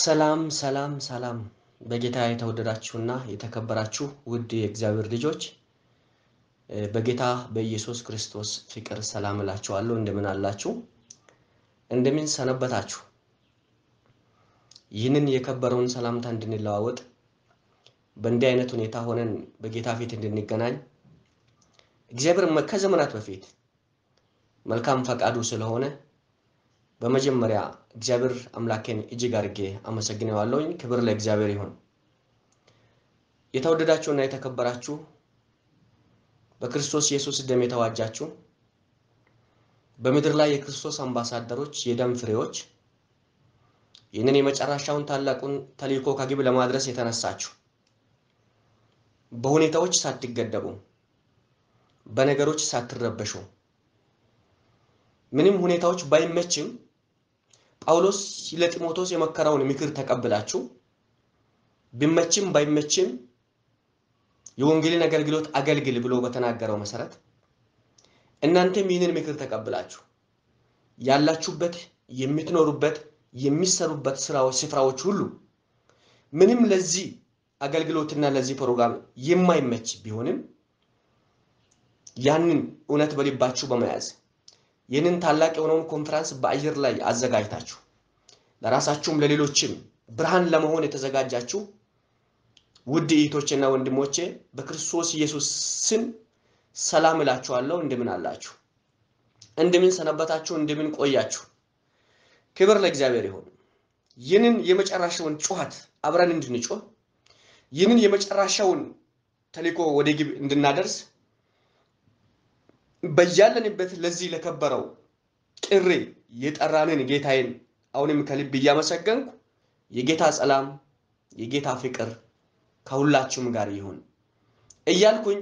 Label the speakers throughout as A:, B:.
A: ሰላም ሰላም ሰላም በጌታ የተወደዳችሁና የተከበራችሁ ውድ የእግዚአብሔር ልጆች በጌታ በኢየሱስ ክርስቶስ ፍቅር ሰላም እላችኋለሁ። እንደምን አላችሁ? እንደምን ሰነበታችሁ? ይህንን የከበረውን ሰላምታ እንድንለዋወጥ በእንዲህ አይነት ሁኔታ ሆነን በጌታ ፊት እንድንገናኝ እግዚአብሔር ከዘመናት በፊት መልካም ፈቃዱ ስለሆነ በመጀመሪያ እግዚአብሔር አምላኬን እጅግ አድርጌ አመሰግነዋለሁኝ። ክብር ለእግዚአብሔር ይሁን። የተወደዳችሁና የተከበራችሁ በክርስቶስ ኢየሱስ ደም የተዋጃችሁ በምድር ላይ የክርስቶስ አምባሳደሮች፣ የደም ፍሬዎች ይህንን የመጨረሻውን ታላቁን ተልእኮ ከግብ ለማድረስ የተነሳችሁ በሁኔታዎች ሳትገደቡ በነገሮች ሳትረበሹ ምንም ሁኔታዎች ባይመችም ጳውሎስ ለጢሞቴዎስ የመከረውን ምክር ተቀብላችሁ ቢመችም ባይመችም የወንጌልን አገልግሎት አገልግል ብሎ በተናገረው መሰረት እናንተም ይህንን ምክር ተቀብላችሁ ያላችሁበት የምትኖሩበት የሚሰሩበት ስራዎች ስፍራዎች ሁሉ ምንም ለዚህ አገልግሎትና ለዚህ ፕሮግራም የማይመች ቢሆንም ያንን እውነት በልባችሁ በመያዝ ይህንን ታላቅ የሆነውን ኮንፈረንስ በአየር ላይ አዘጋጅታችሁ ለራሳችሁም ለሌሎችም ብርሃን ለመሆን የተዘጋጃችሁ ውድ እህቶቼና ወንድሞቼ በክርስቶስ ኢየሱስ ስም ሰላም እላችኋለሁ። እንደምን አላችሁ? እንደምን ሰነበታችሁ? እንደምን ቆያችሁ? ክብር ለእግዚአብሔር ይሁን። ይህንን የመጨረሻውን ጩኸት አብረን እንድንጮህ ይህንን የመጨረሻውን ተልእኮ ወደ ግብ እንድናደርስ በያለንበት ለዚህ ለከበረው ጥሪ የጠራንን ጌታዬን አሁንም ከልብ እያመሰገንኩ የጌታ ሰላም የጌታ ፍቅር ከሁላችሁም ጋር ይሁን እያልኩኝ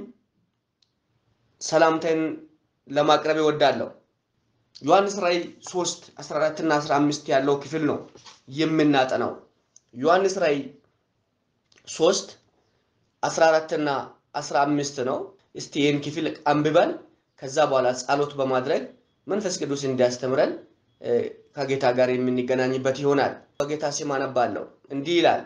A: ሰላምታን ለማቅረብ እወዳለሁ። ዮሐንስ ራእይ 3 14 እና 15 ያለው ክፍል ነው የምናጠናው። ዮሐንስ ራእይ 3 14 እና 15 ነው። እስቲ ይህን ክፍል አንብበን ከዛ በኋላ ጸሎት በማድረግ መንፈስ ቅዱስ እንዲያስተምረን ከጌታ ጋር የምንገናኝበት ይሆናል። በጌታ ስም አነባለሁ። እንዲህ ይላል፣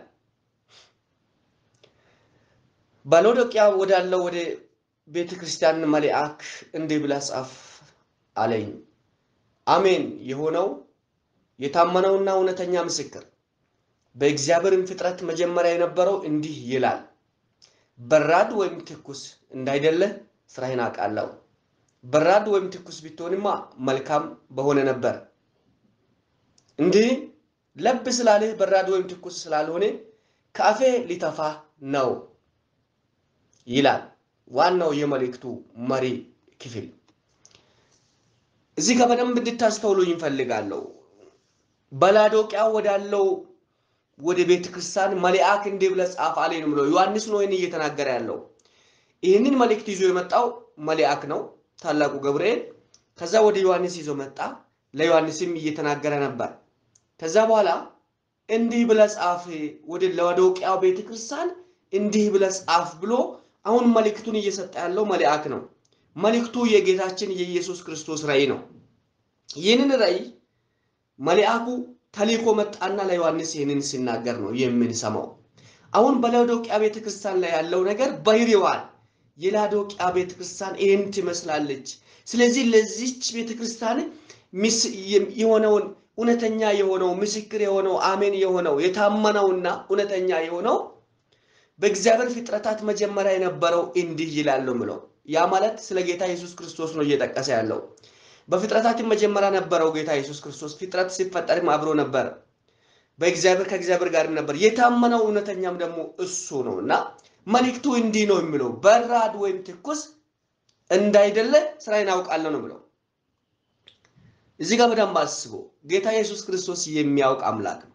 A: በሎዶቅያ ወዳለው ወደ ቤተ ክርስቲያን መልአክ እንዲህ ብለህ ጻፍ አለኝ። አሜን የሆነው የታመነውና እውነተኛ ምስክር በእግዚአብሔርም ፍጥረት መጀመሪያ የነበረው እንዲህ ይላል፣ በራድ ወይም ትኩስ እንዳይደለ ስራህን አውቃለሁ። በራድ ወይም ትኩስ ብትሆንማ መልካም በሆነ ነበር። እንዲህ ለብ ስላለህ በራድ ወይም ትኩስ ስላልሆነ ከአፌ ሊተፋ ነው ይላል። ዋናው የመልእክቱ መሪ ክፍል እዚህ ጋር በደንብ እንድታስተውሉ ይፈልጋለሁ። በላዶቅያ ወዳለው ወደ ቤተ ክርስቲያን መልአክ እንዲህ ብለህ ጻፍ አለኝ ብሎ ዮሐንስ ነው ይህን እየተናገረ ያለው። ይህንን መልእክት ይዞ የመጣው መልአክ ነው ታላቁ ገብርኤል። ከዛ ወደ ዮሐንስ ይዞ መጣ። ለዮሐንስም እየተናገረ ነበር። ከዛ በኋላ እንዲህ ብለህ ጻፍ ወደ ላዶቅያ ቤተ ክርስቲያን እንዲህ ብለህ ጻፍ ብሎ አሁን መልእክቱን እየሰጠ ያለው መልአክ ነው። መልእክቱ የጌታችን የኢየሱስ ክርስቶስ ራእይ ነው። ይህንን ራእይ መልአኩ ተልኮ መጣና ለዮሐንስ ይህንን ሲናገር ነው የምንሰማው። አሁን በላዶቅያ ቤተክርስቲያን ላይ ያለው ነገር ባህሪዋን የላዶቅያ ቤተክርስቲያን ይህን ትመስላለች። ስለዚህ ለዚች ቤተክርስቲያን የሆነውን እውነተኛ የሆነው ምስክር የሆነው አሜን የሆነው የታመነውና እውነተኛ የሆነው በእግዚአብሔር ፍጥረታት መጀመሪያ የነበረው እንዲህ ይላል ምለው ያ ማለት ስለ ጌታ ኢየሱስ ክርስቶስ ነው እየጠቀሰ ያለው። በፍጥረታትም መጀመሪያ ነበረው ጌታ ኢየሱስ ክርስቶስ። ፍጥረት ሲፈጠርም አብሮ ነበር፣ በእግዚአብሔር ከእግዚአብሔር ጋርም ነበር። የታመነው እውነተኛም ደግሞ እሱ ነው እና መልእክቱ እንዲህ ነው የሚለው በራድ ወይም ትኩስ እንዳይደለ ስራዬን አውቃለሁ ነው ብለው። እዚህ ጋር በደንብ አስቦ ጌታ ኢየሱስ ክርስቶስ የሚያውቅ አምላክ ነው።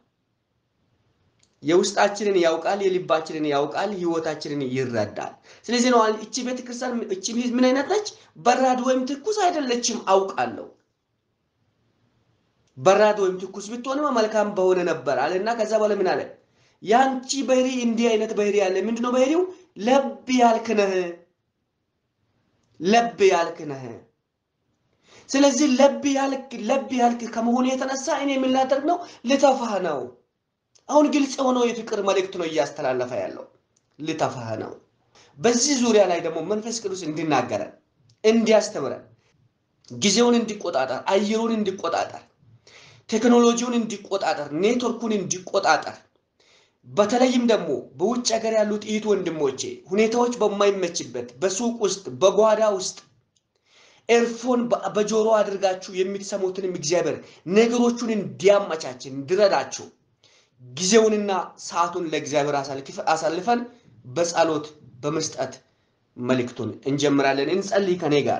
A: የውስጣችንን ያውቃል፣ የልባችንን ያውቃል፣ ህይወታችንን ይረዳል። ስለዚህ ነው እቺ ቤተክርስቲያን እቺ ምን አይነት ነች? በራድ ወይም ትኩስ አይደለችም አውቃለሁ። በራድ ወይም ትኩስ ብትሆንማ መልካም በሆነ ነበር አለና ከዛ በኋላ ምን አለ? ያንቺ ባህሪ እንዲህ አይነት ባህሪ ያለ ምንድነው ባህሪው? ለብ ያልክ ነህ፣ ለብ ያልክ ነህ። ስለዚህ ለብ ያልክ ለብ ያልክ ከመሆኑ የተነሳ እኔ ምን ላደርግ ነው? ልተፋህ ነው አሁን ግልጽ የሆነው የፍቅር መልእክት ነው እያስተላለፈ ያለው ልተፋህ ነው። በዚህ ዙሪያ ላይ ደግሞ መንፈስ ቅዱስ እንዲናገረን እንዲያስተምረን ጊዜውን እንዲቆጣጠር አየሩን እንዲቆጣጠር ቴክኖሎጂውን እንዲቆጣጠር ኔትወርኩን እንዲቆጣጠር በተለይም ደግሞ በውጭ ሀገር ያሉት እህት ወንድሞቼ ሁኔታዎች በማይመችበት በሱቅ ውስጥ በጓዳ ውስጥ ኤርፎን በጆሮ አድርጋችሁ የምትሰሙትንም እግዚአብሔር ነገሮቹን እንዲያመቻችን እንዲረዳችሁ ጊዜውንና ሰዓቱን ለእግዚአብሔር አሳልፈን በጸሎት በመስጠት መልእክቱን እንጀምራለን። እንጸልይ ከኔ ጋር።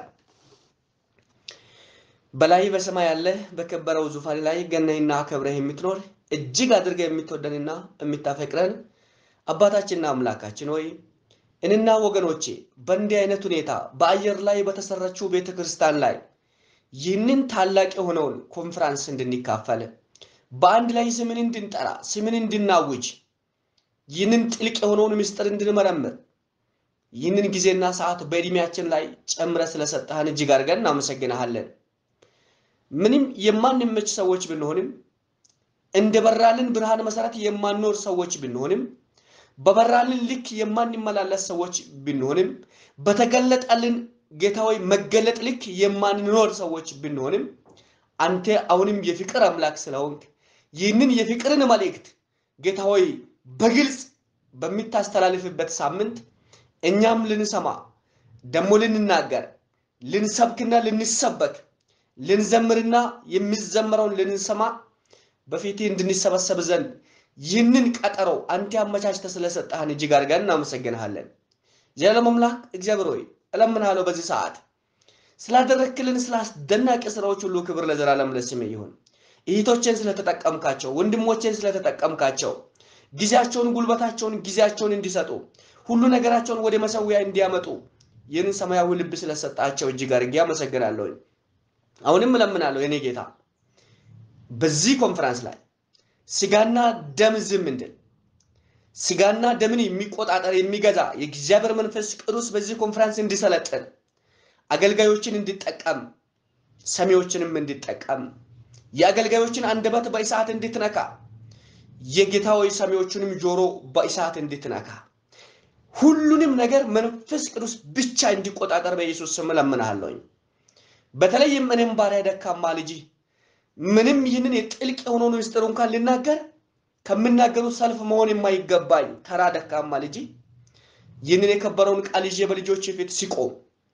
A: በላይ በሰማይ ያለ በከበረው ዙፋን ላይ ገነህና አከብረህ የምትኖር እጅግ አድርገህ የምትወደንና የምታፈቅረን አባታችንና አምላካችን ሆይ እኔና ወገኖቼ በእንዲህ አይነት ሁኔታ በአየር ላይ በተሰራችው ቤተ ክርስቲያን ላይ ይህንን ታላቅ የሆነውን ኮንፈራንስ እንድንካፈል በአንድ ላይ ስምን እንድንጠራ ስምን እንድናውጅ ይህንን ጥልቅ የሆነውን ምስጢር እንድንመረምር ይህንን ጊዜና ሰዓት በዕድሜያችን ላይ ጨምረ ስለሰጠህን እጅግ አድርገን እናመሰግንሃለን። ምንም የማንመች ሰዎች ብንሆንም እንደ በራልን ብርሃን መሰረት የማንኖር ሰዎች ብንሆንም በበራልን ልክ የማንመላለስ ሰዎች ብንሆንም በተገለጠልን ጌታዊ መገለጥ ልክ የማንኖር ሰዎች ብንሆንም አንተ አሁንም የፍቅር አምላክ ስለሆንክ ይህንን የፍቅርን መልእክት ጌታዊ በግልጽ በሚታስተላልፍበት ሳምንት እኛም ልንሰማ ደግሞ ልንናገር ልንሰብክና ልንሰበክ ልንዘምርና የሚዘመረውን ልንሰማ በፊትህ እንድንሰበሰብ ዘንድ ይህንን ቀጠሮ አንተ አመቻችተህ ስለሰጠህን እጅግ አድርገን እናመሰግንሃለን። የዓለም አምላክ እግዚአብሔር ሆይ እለምንሃለሁ በዚህ ሰዓት ስላደረክልን ስለ አስደናቂ ስራዎች ሁሉ ክብር ለዘላለም ለስምህ ይሁን። እህቶቼን ስለተጠቀምካቸው፣ ወንድሞቼን ስለተጠቀምካቸው ጊዜያቸውን፣ ጉልበታቸውን፣ ጊዜያቸውን እንዲሰጡ ሁሉ ነገራቸውን ወደ መሰዊያ እንዲያመጡ ይህንን ሰማያዊ ልብ ስለሰጣቸው እጅግ አድርጌ አመሰግናለሁ። አሁንም እለምናለሁ የኔ ጌታ በዚህ ኮንፈረንስ ላይ ስጋና ደም ዝም እንድል ስጋና ደምን የሚቆጣጠር የሚገዛ የእግዚአብሔር መንፈስ ቅዱስ በዚህ ኮንፈረንስ እንዲሰለጥን አገልጋዮችን እንዲጠቀም ሰሚዎችንም እንዲጠቀም የአገልጋዮችን አንደበት በእሳት እንድትነካ የጌታዊ ሰሚዎቹንም ጆሮ በእሳት እንድትነካ ሁሉንም ነገር መንፈስ ቅዱስ ብቻ እንዲቆጣጠር በኢየሱስ ስም እለምንሃለሁኝ። በተለይም እኔም ባሪያ ደካማ ልጅ ምንም ይህንን የጥልቅ የሆነውን ምስጢር እንኳን ልናገር ከምናገሩ ሰልፍ መሆን የማይገባኝ ተራ ደካማ ልጅ ይህንን የከበረውን ቃል ይዤ በልጆች ፊት ሲቆም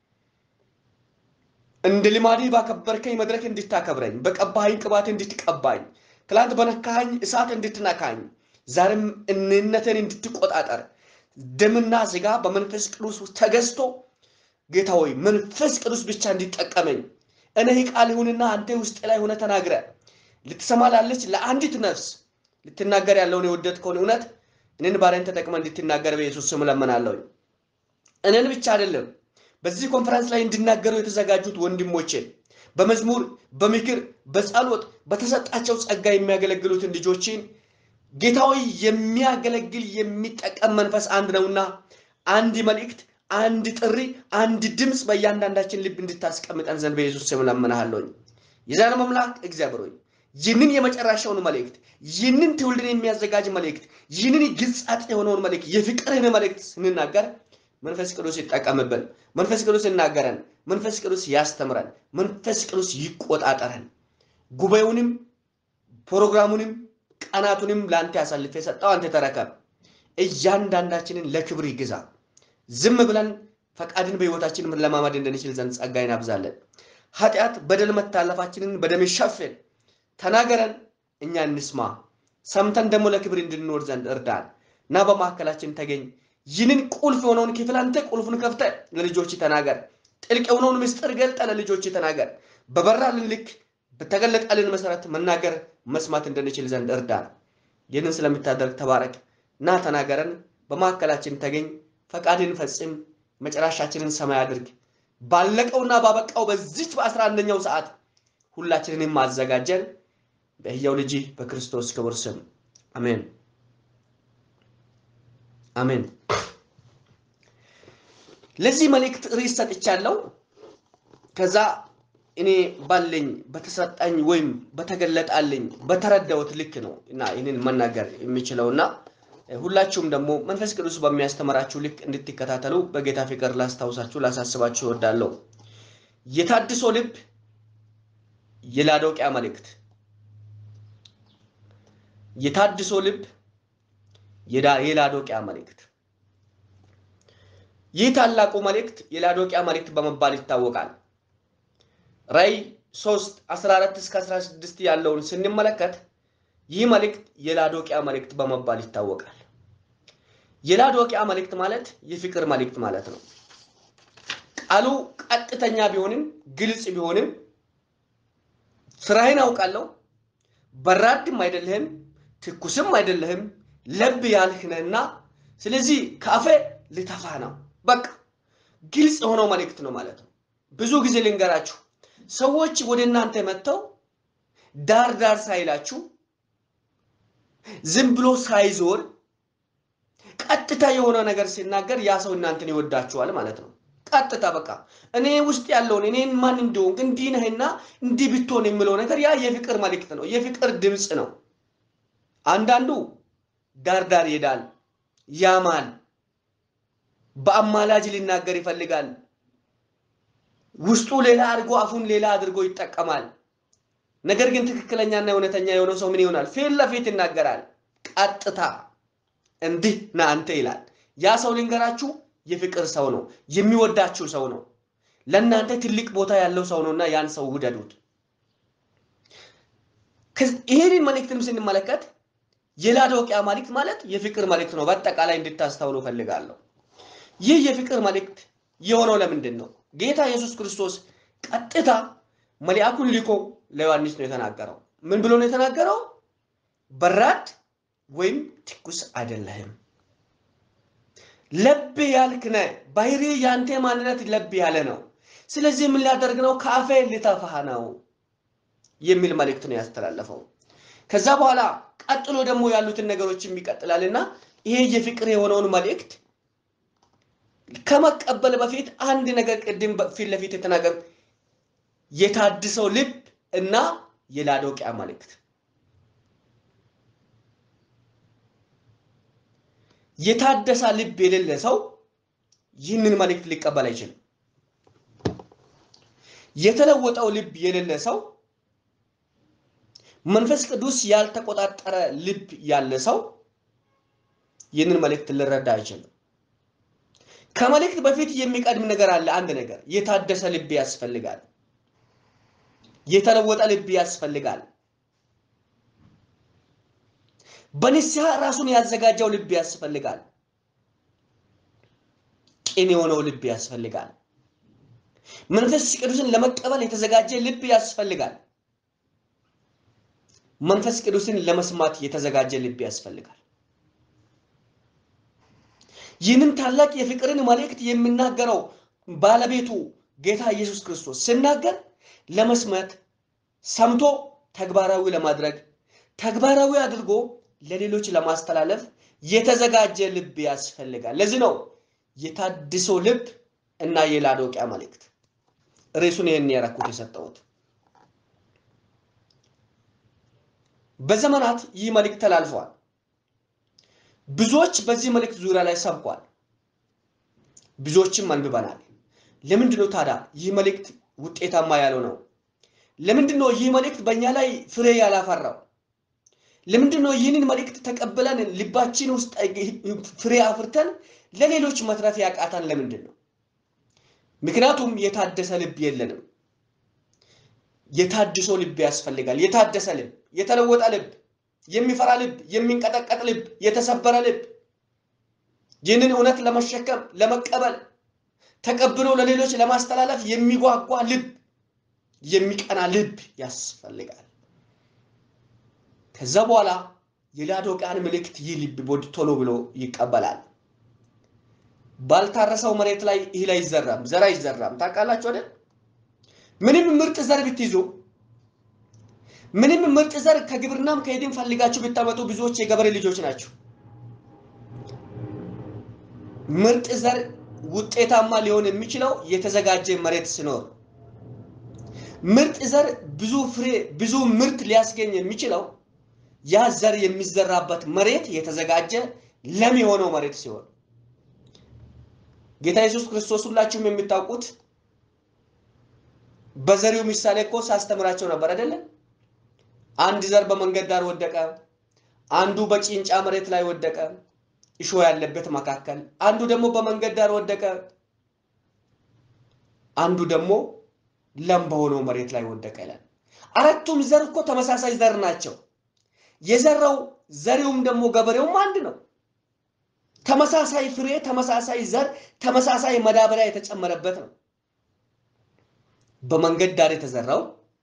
A: እንደ ልማዴ ባከበርከኝ መድረክ እንድታከብረኝ፣ በቀባኸኝ ቅባት እንድትቀባኝ፣ ትላንት በነካኸኝ እሳት እንድትነካኝ፣ ዛሬም እኔነትን እንድትቆጣጠር ደምና ስጋ በመንፈስ ቅዱስ ተገዝቶ ጌታ ሆይ መንፈስ ቅዱስ ብቻ እንዲጠቀመኝ እኔ ቃል ይሁንና አንተ ውስጥ ላይ ሆነ ተናግረ ልትሰማ ላለች ለአንዲት ነፍስ ልትናገር ያለውን የወደድከውን እውነት እኔን ባሪያን ተጠቅመ እንድትናገር በኢየሱስ ስም እለምናለሁ። እኔን ብቻ አይደለም በዚህ ኮንፈረንስ ላይ እንዲናገሩ የተዘጋጁት ወንድሞችን በመዝሙር በምክር በጸሎት በተሰጣቸው ጸጋ የሚያገለግሉትን ልጆችን ጌታዊ የሚያገለግል የሚጠቀም መንፈስ አንድ ነውና አንድ መልእክት አንድ ጥሪ አንድ ድምፅ በእያንዳንዳችን ልብ እንድታስቀምጠን ዘንድ በኢየሱስ ስም እለምንሃለሁኝ። የዘላለም አምላክ እግዚአብሔር ሆይ ይህንን የመጨረሻውን መልእክት ይህንን ትውልድን የሚያዘጋጅ መልእክት ይህንን ግልጻጥ የሆነውን መልእክት የፍቅርህን መልእክት ስንናገር መንፈስ ቅዱስ ይጠቀምብን። መንፈስ ቅዱስ ይናገረን። መንፈስ ቅዱስ ያስተምረን። መንፈስ ቅዱስ ይቆጣጠረን። ጉባኤውንም ፕሮግራሙንም ቀናቱንም ለአንተ ያሳልፍ የሰጠው አንተ ተረከብ። እያንዳንዳችንን ለክብር ይግዛ። ዝም ብለን ፈቃድን በሕይወታችን ለማማድ እንድንችል ዘንድ ጸጋ ይናብዛለን። ኃጢአት፣ በደል፣ መታለፋችንን በደም ሸፍን። ተናገረን፣ እኛ እንስማ። ሰምተን ደግሞ ለክብር እንድንኖር ዘንድ እርዳን እና በመካከላችን ተገኝ። ይህንን ቁልፍ የሆነውን ክፍል አንተ ቁልፉን ከፍተ ለልጆች ተናገር። ጥልቅ የሆነውን ምስጢር ገልጠ ለልጆች ተናገር። በበራልን ልክ በተገለጠልን መሰረት መናገር መስማት እንድንችል ዘንድ እርዳን። ይህንን ስለምታደርግ ተባረክ እና ተናገረን። በመካከላችን ተገኝ። ፈቃድን ፈጽም። መጨረሻችንን ሰማይ አድርግ። ባለቀውና ባበቃው በዚች በአስራ አንደኛው ሰዓት ሁላችንንም ማዘጋጀን በሕያው ልጅ በክርስቶስ ክቡር ስም አሜን አሜን። ለዚህ መልእክት ርዕስ ሰጥቻለሁ። ከዛ እኔ ባለኝ በተሰጠኝ ወይም በተገለጣልኝ በተረዳሁት ልክ ነው እና ይህንን መናገር የሚችለው እና ሁላችሁም ደግሞ መንፈስ ቅዱስ በሚያስተምራችሁ ልክ እንድትከታተሉ በጌታ ፍቅር ላስታውሳችሁ ላሳስባችሁ እወዳለሁ። የታድሶ ልብ የላዶቅያ መልእክት የታድሶ ልብ የላዶቅያ መልእክት ይህ ታላቁ መልእክት የላዶቅያ መልእክት በመባል ይታወቃል። ራዕይ 3 14 እስከ 16 ያለውን ስንመለከት ይህ መልእክት የላዶቅያ መልእክት በመባል ይታወቃል። የላዶቅያ መልእክት ማለት የፍቅር መልእክት ማለት ነው። ቃሉ ቀጥተኛ ቢሆንም ግልጽ ቢሆንም ስራህን አውቃለሁ፣ በራድም አይደለህም፣ ትኩስም አይደለህም፣ ለብ ያልህ ነህና ስለዚህ ከአፌ ልተፋ ነው። በቃ ግልጽ የሆነው መልእክት ነው ማለት ነው። ብዙ ጊዜ ልንገራችሁ፣ ሰዎች ወደ እናንተ መጥተው ዳር ዳር ሳይላችሁ ዝም ብሎ ሳይዞር ቀጥታ የሆነ ነገር ሲናገር ያ ሰው እናንተን ይወዳችኋል ማለት ነው። ቀጥታ በቃ እኔ ውስጥ ያለውን እኔን ማን እንደሆንክ እንዲህ ነህና እንዲህ ብትሆን የሚለው ነገር ያ የፍቅር መልእክት ነው፣ የፍቅር ድምፅ ነው። አንዳንዱ ዳር ዳር ይሄዳል፣ ያማል፣ በአማላጅ ሊናገር ይፈልጋል። ውስጡ ሌላ አድርጎ አፉን ሌላ አድርጎ ይጠቀማል። ነገር ግን ትክክለኛና እውነተኛ የሆነው ሰው ምን ይሆናል? ፊት ለፊት ይናገራል። ቀጥታ እንዲህ ና አንተ ይላል። ያ ሰው ልንገራችሁ የፍቅር ሰው ነው፣ የሚወዳችሁ ሰው ነው። ለእናንተ ትልቅ ቦታ ያለው ሰው ነውና ያን ሰው ውደዱት። ይህንን መልእክትም ስንመለከት የላዶቅያ መልእክት ማለት የፍቅር መልእክት ነው። በአጠቃላይ እንድታስተውሉ ፈልጋለሁ። ይህ የፍቅር መልእክት የሆነው ለምንድን ነው? ጌታ ኢየሱስ ክርስቶስ ቀጥታ መልአኩን ልኮ ለዮሐንስ ነው የተናገረው። ምን ብሎ ነው የተናገረው? በራድ ወይም ትኩስ አይደለህም፣ ለብ ያልክ ነህ። ባህሪ ያንተ ማንነት ለብ ያለ ነው። ስለዚህ ምን ሊያደርግ ነው? ከአፌ ልተፋህ ነው የሚል መልእክት ነው ያስተላለፈው። ከዛ በኋላ ቀጥሎ ደግሞ ያሉትን ነገሮችም ይቀጥላልና ይሄ የፍቅር የሆነውን መልእክት ከመቀበል በፊት አንድ ነገር ቅድም ፊት ለፊት የተናገር የታድሰው ልብ እና የላዶቅያ መልእክት የታደሰ ልብ የሌለ ሰው ይህንን መልእክት ሊቀበል አይችልም። የተለወጠው ልብ የሌለ ሰው መንፈስ ቅዱስ ያልተቆጣጠረ ልብ ያለ ሰው ይህንን መልእክት ሊረዳ አይችልም። ከመልእክት በፊት የሚቀድም ነገር አለ። አንድ ነገር የታደሰ ልብ ያስፈልጋል። የተለወጠ ልብ ያስፈልጋል። በንስሐ ራሱን ያዘጋጀው ልብ ያስፈልጋል። ቅን የሆነው ልብ ያስፈልጋል። መንፈስ ቅዱስን ለመቀበል የተዘጋጀ ልብ ያስፈልጋል። መንፈስ ቅዱስን ለመስማት የተዘጋጀ ልብ ያስፈልጋል። ይህንን ታላቅ የፍቅርን መልእክት የሚናገረው ባለቤቱ ጌታ ኢየሱስ ክርስቶስ ሲናገር ለመስማት ሰምቶ ተግባራዊ ለማድረግ ተግባራዊ አድርጎ ለሌሎች ለማስተላለፍ የተዘጋጀ ልብ ያስፈልጋል። ለዚህ ነው የታድሶ ልብ እና የላዶቅያ መልእክት ርዕሱን ይህን ያረኩት የሰጠሁት። በዘመናት ይህ መልእክት ተላልፈዋል። ብዙዎች በዚህ መልእክት ዙሪያ ላይ ሰብኳል። ብዙዎችም አንብበናል። ለምንድን ነው ታዲያ ይህ መልእክት ውጤታማ ያለው ነው? ለምንድን ነው ይህ መልእክት በእኛ ላይ ፍሬ ያላፈራው? ለምንድን ነው ይህንን መልእክት ተቀብለን ልባችን ውስጥ ፍሬ አፍርተን ለሌሎች መትረፍ ያቃታን? ለምንድን ነው? ምክንያቱም የታደሰ ልብ የለንም። የታድሶ ልብ ያስፈልጋል። የታደሰ ልብ፣ የተለወጠ ልብ፣ የሚፈራ ልብ፣ የሚንቀጠቀጥ ልብ፣ የተሰበረ ልብ፣ ይህንን እውነት ለመሸከም ለመቀበል ተቀብሎ ለሌሎች ለማስተላለፍ የሚጓጓ ልብ፣ የሚቀና ልብ ያስፈልጋል። ከዛ በኋላ የላዶቅያን መልእክት ይህ ልብ ቶሎ ብሎ ይቀበላል። ባልታረሰው መሬት ላይ እህል አይዘራም፣ ዘር አይዘራም። ታውቃላችሁ አይደል? ምንም ምርጥ ዘር ብትይዙ ምንም ምርጥ ዘር ከግብርናም ከሄድም ፈልጋችሁ ብታመጡ ብዙዎች የገበሬ ልጆች ናቸው። ምርጥ ዘር ውጤታማ ሊሆን የሚችለው የተዘጋጀ መሬት ሲኖር፣ ምርጥ ዘር ብዙ ፍሬ ብዙ ምርት ሊያስገኝ የሚችለው ያ ዘር የሚዘራበት መሬት የተዘጋጀ ለም የሆነው መሬት ሲሆን ጌታ ኢየሱስ ክርስቶስ ሁላችሁም የምታውቁት በዘሪው ምሳሌ እኮ ሳስተምራቸው ነበር አይደለ? አንድ ዘር በመንገድ ዳር ወደቀ፣ አንዱ በጭንጫ መሬት ላይ ወደቀ፣ እሾህ ያለበት መካከል፣ አንዱ ደግሞ በመንገድ ዳር ወደቀ፣ አንዱ ደግሞ ለም በሆነው መሬት ላይ ወደቀ ይላል። አራቱም ዘር እኮ ተመሳሳይ ዘር ናቸው። የዘራው ዘሪውም ደግሞ ገበሬውም አንድ ነው። ተመሳሳይ ፍሬ፣ ተመሳሳይ ዘር፣ ተመሳሳይ መዳበሪያ የተጨመረበት ነው። በመንገድ ዳር የተዘራው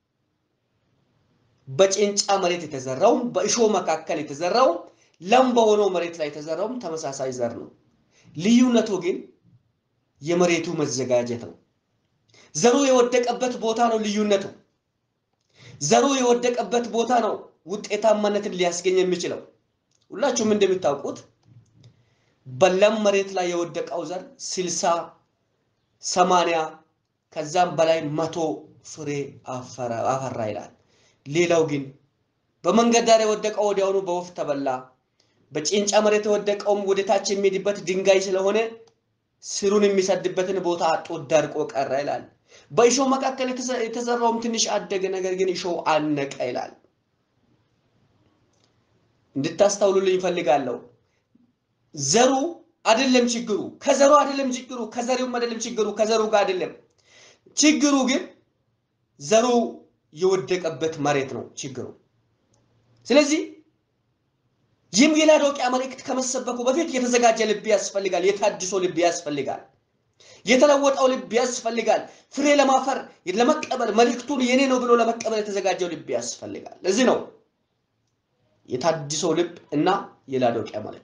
A: በጭንጫ መሬት የተዘራውም በእሾህ መካከል የተዘራው ለም በሆነው መሬት ላይ የተዘራውም ተመሳሳይ ዘር ነው። ልዩነቱ ግን የመሬቱ መዘጋጀት ነው። ዘሩ የወደቀበት ቦታ ነው ልዩነቱ። ዘሩ የወደቀበት ቦታ ነው ውጤታማነትን ሊያስገኝ የሚችለው። ሁላችሁም እንደምታውቁት በለም መሬት ላይ የወደቀው ዘር ስልሳ ሰማንያ ከዛም በላይ መቶ ፍሬ አፈራ ይላል። ሌላው ግን በመንገድ ዳር የወደቀው ወዲያውኑ በወፍ ተበላ። በጭንጫ መሬት የወደቀውም ወደ ታች የሚሄድበት ድንጋይ ስለሆነ ስሩን የሚሰድበትን ቦታ አጦ ደርቆ ቀረ ይላል። በእሾህ መካከል የተዘራውም ትንሽ አደገ፣ ነገር ግን እሾህ አነቀ ይላል። እንድታስተውሉልኝ ይፈልጋለሁ። ዘሩ አይደለም ችግሩ፣ ከዘሩ አይደለም ችግሩ፣ ከዘሪውም አይደለም ችግሩ፣ ከዘሩ ጋር አይደለም ችግሩ ግን ዘሩ የወደቀበት መሬት ነው ችግሩ። ስለዚህ ይህም የላዶቅያ መልእክት ከመሰበኩ በፊት የተዘጋጀ ልብ ያስፈልጋል። የታድሶ ልብ ያስፈልጋል። የተለወጠው ልብ ያስፈልጋል። ፍሬ ለማፈር ለመቀበል መልእክቱን የኔ ነው ብሎ ለመቀበል የተዘጋጀው ልብ ያስፈልጋል። ለዚህ ነው የታድሶ ልብ እና የላዶቅያ መልእክት።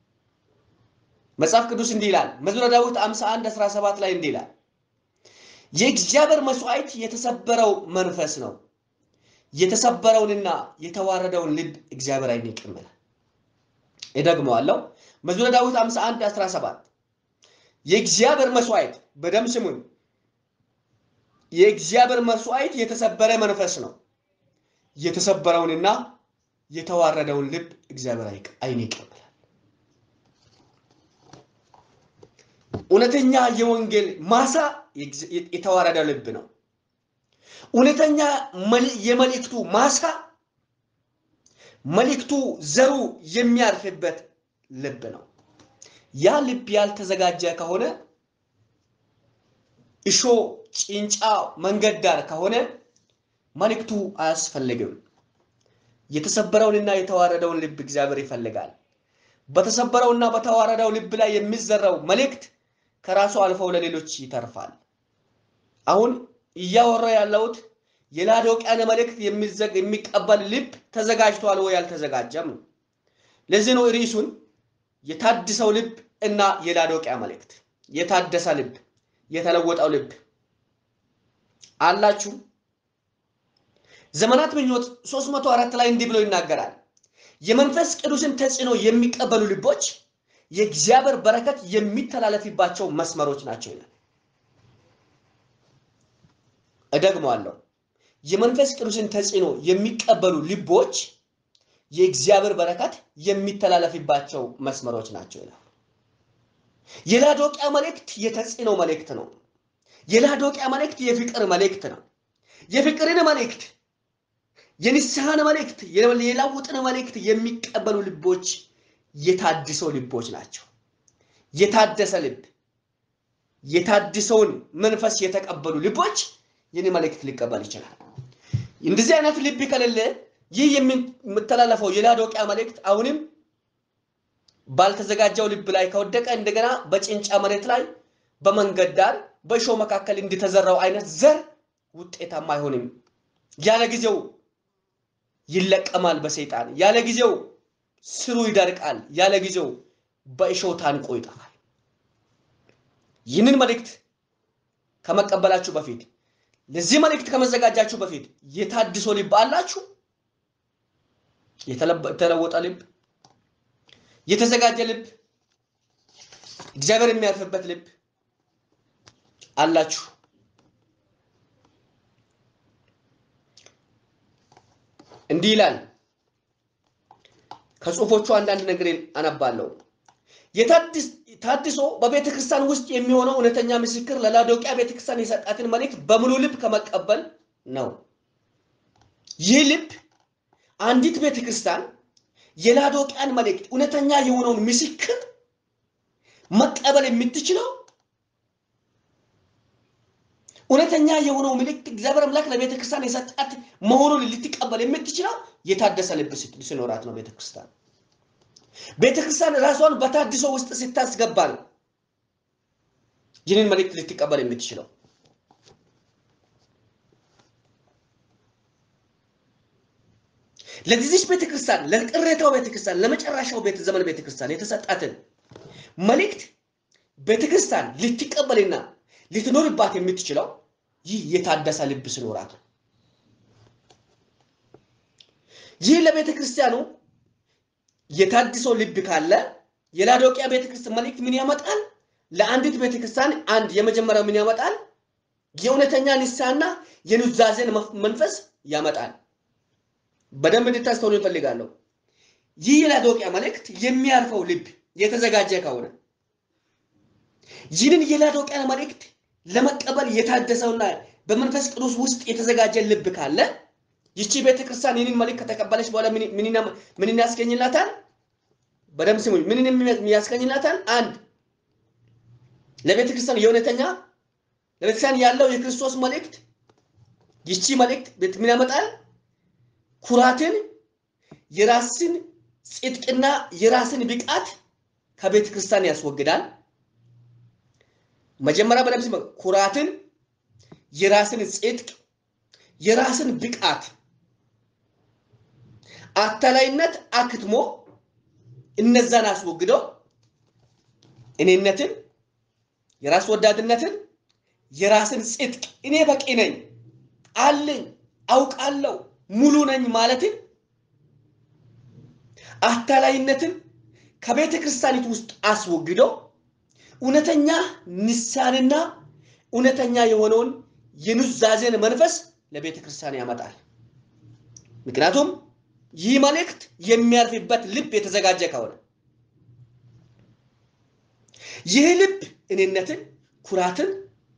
A: መጽሐፍ ቅዱስ እንዲህ ይላል። መዝሙረ ዳዊት 51 17 ላይ እንዲህ ይላል የእግዚአብሔር መስዋዕት የተሰበረው መንፈስ ነው፣ የተሰበረውንና የተዋረደውን ልብ እግዚአብሔር አይንቅም ይላል። እደግመዋለሁ። መዝሙረ ዳዊት 51 17 የእግዚአብሔር መስዋዕት በደም ስሙን፣ የእግዚአብሔር መስዋዕት የተሰበረ መንፈስ ነው፣ የተሰበረውንና የተዋረደውን ልብ እግዚአብሔር አይንቅም ይላል። እውነተኛ የወንጌል ማሳ የተዋረደ ልብ ነው። እውነተኛ የመልእክቱ ማሳ መልእክቱ ዘሩ የሚያርፍበት ልብ ነው። ያ ልብ ያልተዘጋጀ ከሆነ እሾ፣ ጭንጫ መንገድ ዳር ከሆነ መልእክቱ አያስፈልግም። የተሰበረውንና የተዋረደውን ልብ እግዚአብሔር ይፈልጋል። በተሰበረውና በተዋረደው ልብ ላይ የሚዘራው መልእክት ከራሱ አልፈው ለሌሎች ይተርፋል። አሁን እያወራ ያለሁት የላዶቅያን መልእክት የሚቀበል ልብ ተዘጋጅቷል ወይ አልተዘጋጀም? ለዚህ ነው ርዕሱን የታድሰው ልብ እና የላዶቅያ መልእክት። የታደሰ ልብ፣ የተለወጠው ልብ አላችሁ። ዘመናት ምኞት 304 ላይ እንዲህ ብሎ ይናገራል። የመንፈስ ቅዱስን ተጽዕኖ የሚቀበሉ ልቦች የእግዚአብሔር በረከት የሚተላለፍባቸው መስመሮች ናቸው ይላል። እደግመዋለሁ። የመንፈስ ቅዱስን ተጽዕኖ የሚቀበሉ ልቦች የእግዚአብሔር በረከት የሚተላለፍባቸው መስመሮች ናቸው ይላል። የላዶቅያ መልእክት የተጽዕኖ መልእክት ነው። የላዶቅያ መልእክት የፍቅር መልእክት ነው። የፍቅርን መልእክት፣ የንስሐን መልእክት፣ የለውጥን መልእክት የሚቀበሉ ልቦች የታድሶ ልቦች ናቸው። የታደሰ ልብ የታድሰውን መንፈስ የተቀበሉ ልቦች ይህን መልእክት ሊቀበል ይችላል። እንደዚህ አይነት ልብ ከሌለ ይህ የምተላለፈው የላዶቅያ መልእክት አሁንም ባልተዘጋጀው ልብ ላይ ከወደቀ እንደገና በጭንጫ መሬት ላይ በመንገድ ዳር በእሾህ መካከል እንደተዘራው አይነት ዘር ውጤታማ አይሆንም። ያለ ጊዜው ይለቀማል በሰይጣን ያለ ጊዜው ስሩ ይደርቃል። ያለ ጊዜው በእሾህ ታንቆ ይጠፋል። ይህንን መልእክት ከመቀበላችሁ በፊት ለዚህ መልእክት ከመዘጋጃችሁ በፊት የታድሶ ልብ አላችሁ? የተለወጠ ልብ፣ የተዘጋጀ ልብ፣ እግዚአብሔር የሚያርፍበት ልብ አላችሁ? እንዲህ ይላል። ከጽሁፎቹ አንዳንድ ነገር አነባለሁ። ታድሶ በቤተ ክርስቲያን ውስጥ የሚሆነው እውነተኛ ምስክር ለላዶቂያ ቤተ ክርስቲያን የሰጣትን መልእክት በሙሉ ልብ ከመቀበል ነው። ይህ ልብ አንዲት ቤተ ክርስቲያን የላዶቂያን መልእክት እውነተኛ የሆነውን ምስክር መቀበል የምትችለው እውነተኛ የሆነው መልእክት እግዚአብሔር አምላክ ለቤተ ክርስቲያን የሰጣት መሆኑን ልትቀበል የምትችለው የታደሰ ልብ ሲኖራት ነው። ቤተ ክርስቲያን ቤተ ክርስቲያን ራሷን በታድሶ ውስጥ ስታስገባ ነው ይህንን መልእክት ልትቀበል የምትችለው። ለዚህች ቤተክርስቲያን ለቅሬታው ቤተክርስቲያን ለመጨረሻው ቤተ ዘመን ቤተክርስቲያን የተሰጣትን መልእክት ቤተክርስቲያን ልትቀበልና ልትኖርባት የምትችለው ይህ የታደሰ ልብ ሲኖራት ነው። ይህ ለቤተ ክርስቲያኑ የታድሶ ልብ ካለ የላዶቂያ ቤተክርስቲያን መልእክት ምን ያመጣል? ለአንዲት ቤተክርስቲያን አንድ የመጀመሪያው ምን ያመጣል? የእውነተኛ ንስሐና የኑዛዜን መንፈስ ያመጣል። በደንብ እንድታስተውሉ ይፈልጋለሁ። ይህ የላዶቂያ መልእክት የሚያርፈው ልብ የተዘጋጀ ከሆነ ይህንን የላዶቂያ መልእክት ለመቀበል የታደሰውና በመንፈስ ቅዱስ ውስጥ የተዘጋጀ ልብ ካለ ይቺ ቤተክርስቲያን ይህንን መልእክት ከተቀበለች በኋላ ምን ያስገኝላታል? በደንብ ስሙኝ። ምን ያስገኝላታል? አንድ ለቤተክርስቲያን የእውነተኛ ለቤተክርስቲያን ያለው የክርስቶስ መልእክት ይቺ መልእክት ምን ያመጣል? ኩራትን፣ የራስን ጽድቅና የራስን ብቃት ከቤተ ክርስቲያን ያስወግዳል። መጀመሪያ በደምብ ስሙ። ኩራትን፣ የራስን ጽድቅ፣ የራስን ብቃት፣ አታላይነት አክትሞ እነዛን አስወግደው እኔነትን፣ የራስ ወዳድነትን፣ የራስን ጽድቅ እኔ በቂ ነኝ አለኝ አውቃለሁ ሙሉ ነኝ ማለትን አታላይነትን ከቤተ ክርስቲያኒቱ ውስጥ አስወግዶ እውነተኛ ንስሐንና እውነተኛ የሆነውን የኑዛዜን መንፈስ ለቤተ ክርስቲያን ያመጣል። ምክንያቱም ይህ መልእክት የሚያልፍበት ልብ የተዘጋጀ ከሆነ ይህ ልብ እኔነትን፣ ኩራትን፣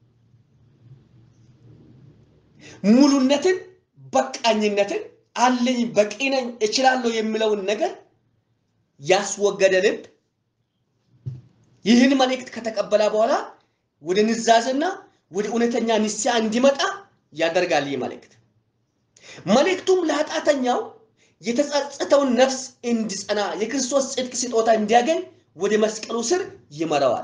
A: ሙሉነትን በቃኝነትን አለኝ በቂ ነኝ እችላለሁ የሚለውን ነገር ያስወገደ ልብ ይህን መልእክት ከተቀበለ በኋላ ወደ ንዛዝና ወደ እውነተኛ ንስሐ እንዲመጣ ያደርጋል። ይህ መልእክት መልእክቱም ለኃጢአተኛው የተጸጸተውን ነፍስ እንዲጸና የክርስቶስ ጽድቅ ስጦታ እንዲያገኝ ወደ መስቀሉ ስር ይመራዋል።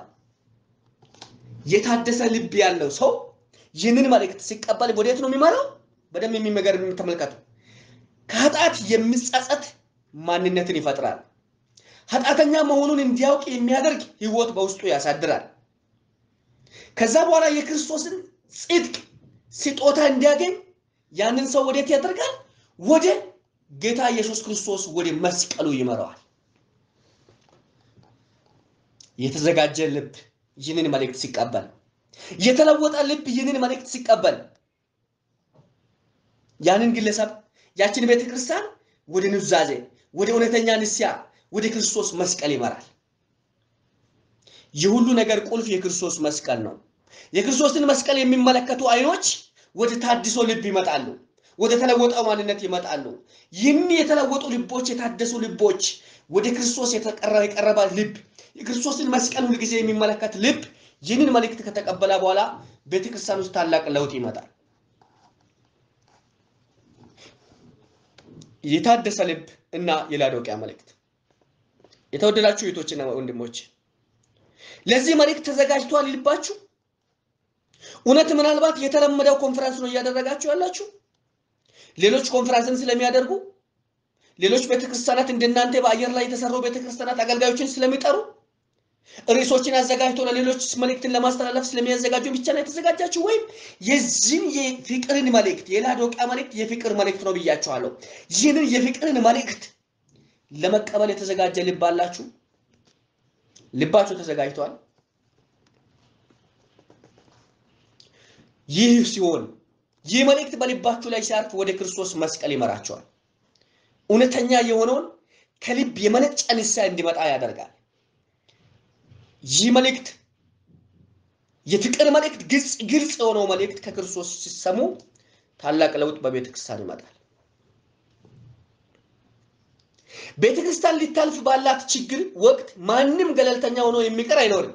A: የታደሰ ልብ ያለው ሰው ይህንን መልእክት ሲቀበል ወዴት ነው የሚመራው? በደንብ የሚመገር የምትመለከቱ ከኃጢአት የሚጸጸት ማንነትን ይፈጥራል። ኃጢአተኛ መሆኑን እንዲያውቅ የሚያደርግ ህይወት በውስጡ ያሳድራል። ከዛ በኋላ የክርስቶስን ጽድቅ ስጦታ እንዲያገኝ ያንን ሰው ወዴት ያደርጋል? ወደ ጌታ ኢየሱስ ክርስቶስ ወደ መስቀሉ ይመራዋል። የተዘጋጀ ልብ ይህንን መልእክት ሲቀበል፣ የተለወጠ ልብ ይህንን መልእክት ሲቀበል ያንን ግለሰብ ያችን ቤተ ክርስቲያን ወደ ኑዛዜ፣ ወደ እውነተኛ ንስሐ፣ ወደ ክርስቶስ መስቀል ይመራል። የሁሉ ነገር ቁልፍ የክርስቶስ መስቀል ነው። የክርስቶስን መስቀል የሚመለከቱ አይኖች ወደ ታድሶ ልብ ይመጣሉ፣ ወደ ተለወጠው ማንነት ይመጣሉ። ይህን የተለወጡ ልቦች፣ የታደሱ ልቦች፣ ወደ ክርስቶስ የቀረበ ልብ፣ የክርስቶስን መስቀል ሁልጊዜ የሚመለከት ልብ ይህንን መልእክት ከተቀበለ በኋላ ቤተክርስቲያን ውስጥ ታላቅ ለውጥ ይመጣል። የታደሰ ልብ እና የላዶቂያ መልእክት። የተወደዳችሁ እህቶችና ወንድሞች ለዚህ መልእክት ተዘጋጅቷል ልባችሁ? እውነት ምናልባት የተለመደው ኮንፈረንስ ነው እያደረጋችሁ ያላችሁ? ሌሎች ኮንፈረንስን ስለሚያደርጉ ሌሎች ቤተክርስቲያናት እንደናንተ በአየር ላይ የተሰሩ ቤተክርስቲያናት አገልጋዮችን ስለሚጠሩ ርዕሶችን አዘጋጅቶ ለሌሎች መልእክትን ለማስተላለፍ ስለሚያዘጋጁ ብቻ ነው የተዘጋጃችሁ? ወይም የዚህን የፍቅርን መልእክት የላዶቂያ መልእክት የፍቅር መልእክት ነው ብያችኋለሁ። ይህንን የፍቅርን መልእክት ለመቀበል የተዘጋጀ ልብ አላችሁ? ልባችሁ ተዘጋጅቷል? ይህ ሲሆን ይህ መልእክት በልባችሁ ላይ ሲያርፍ ወደ ክርስቶስ መስቀል ይመራቸዋል። እውነተኛ የሆነውን ከልብ የመነጨ ንስሐ እንዲመጣ ያደርጋል። ይህ መልእክት የፍቅር መልእክት ግልጽ ግልጽ የሆነው መልእክት ከክርስቶስ ሲሰሙ ታላቅ ለውጥ በቤተ ክርስቲያን ይመጣል። ቤተ ክርስቲያን ሊታልፍ ባላት ችግር ወቅት ማንም ገለልተኛ ሆኖ የሚቀር አይኖርም።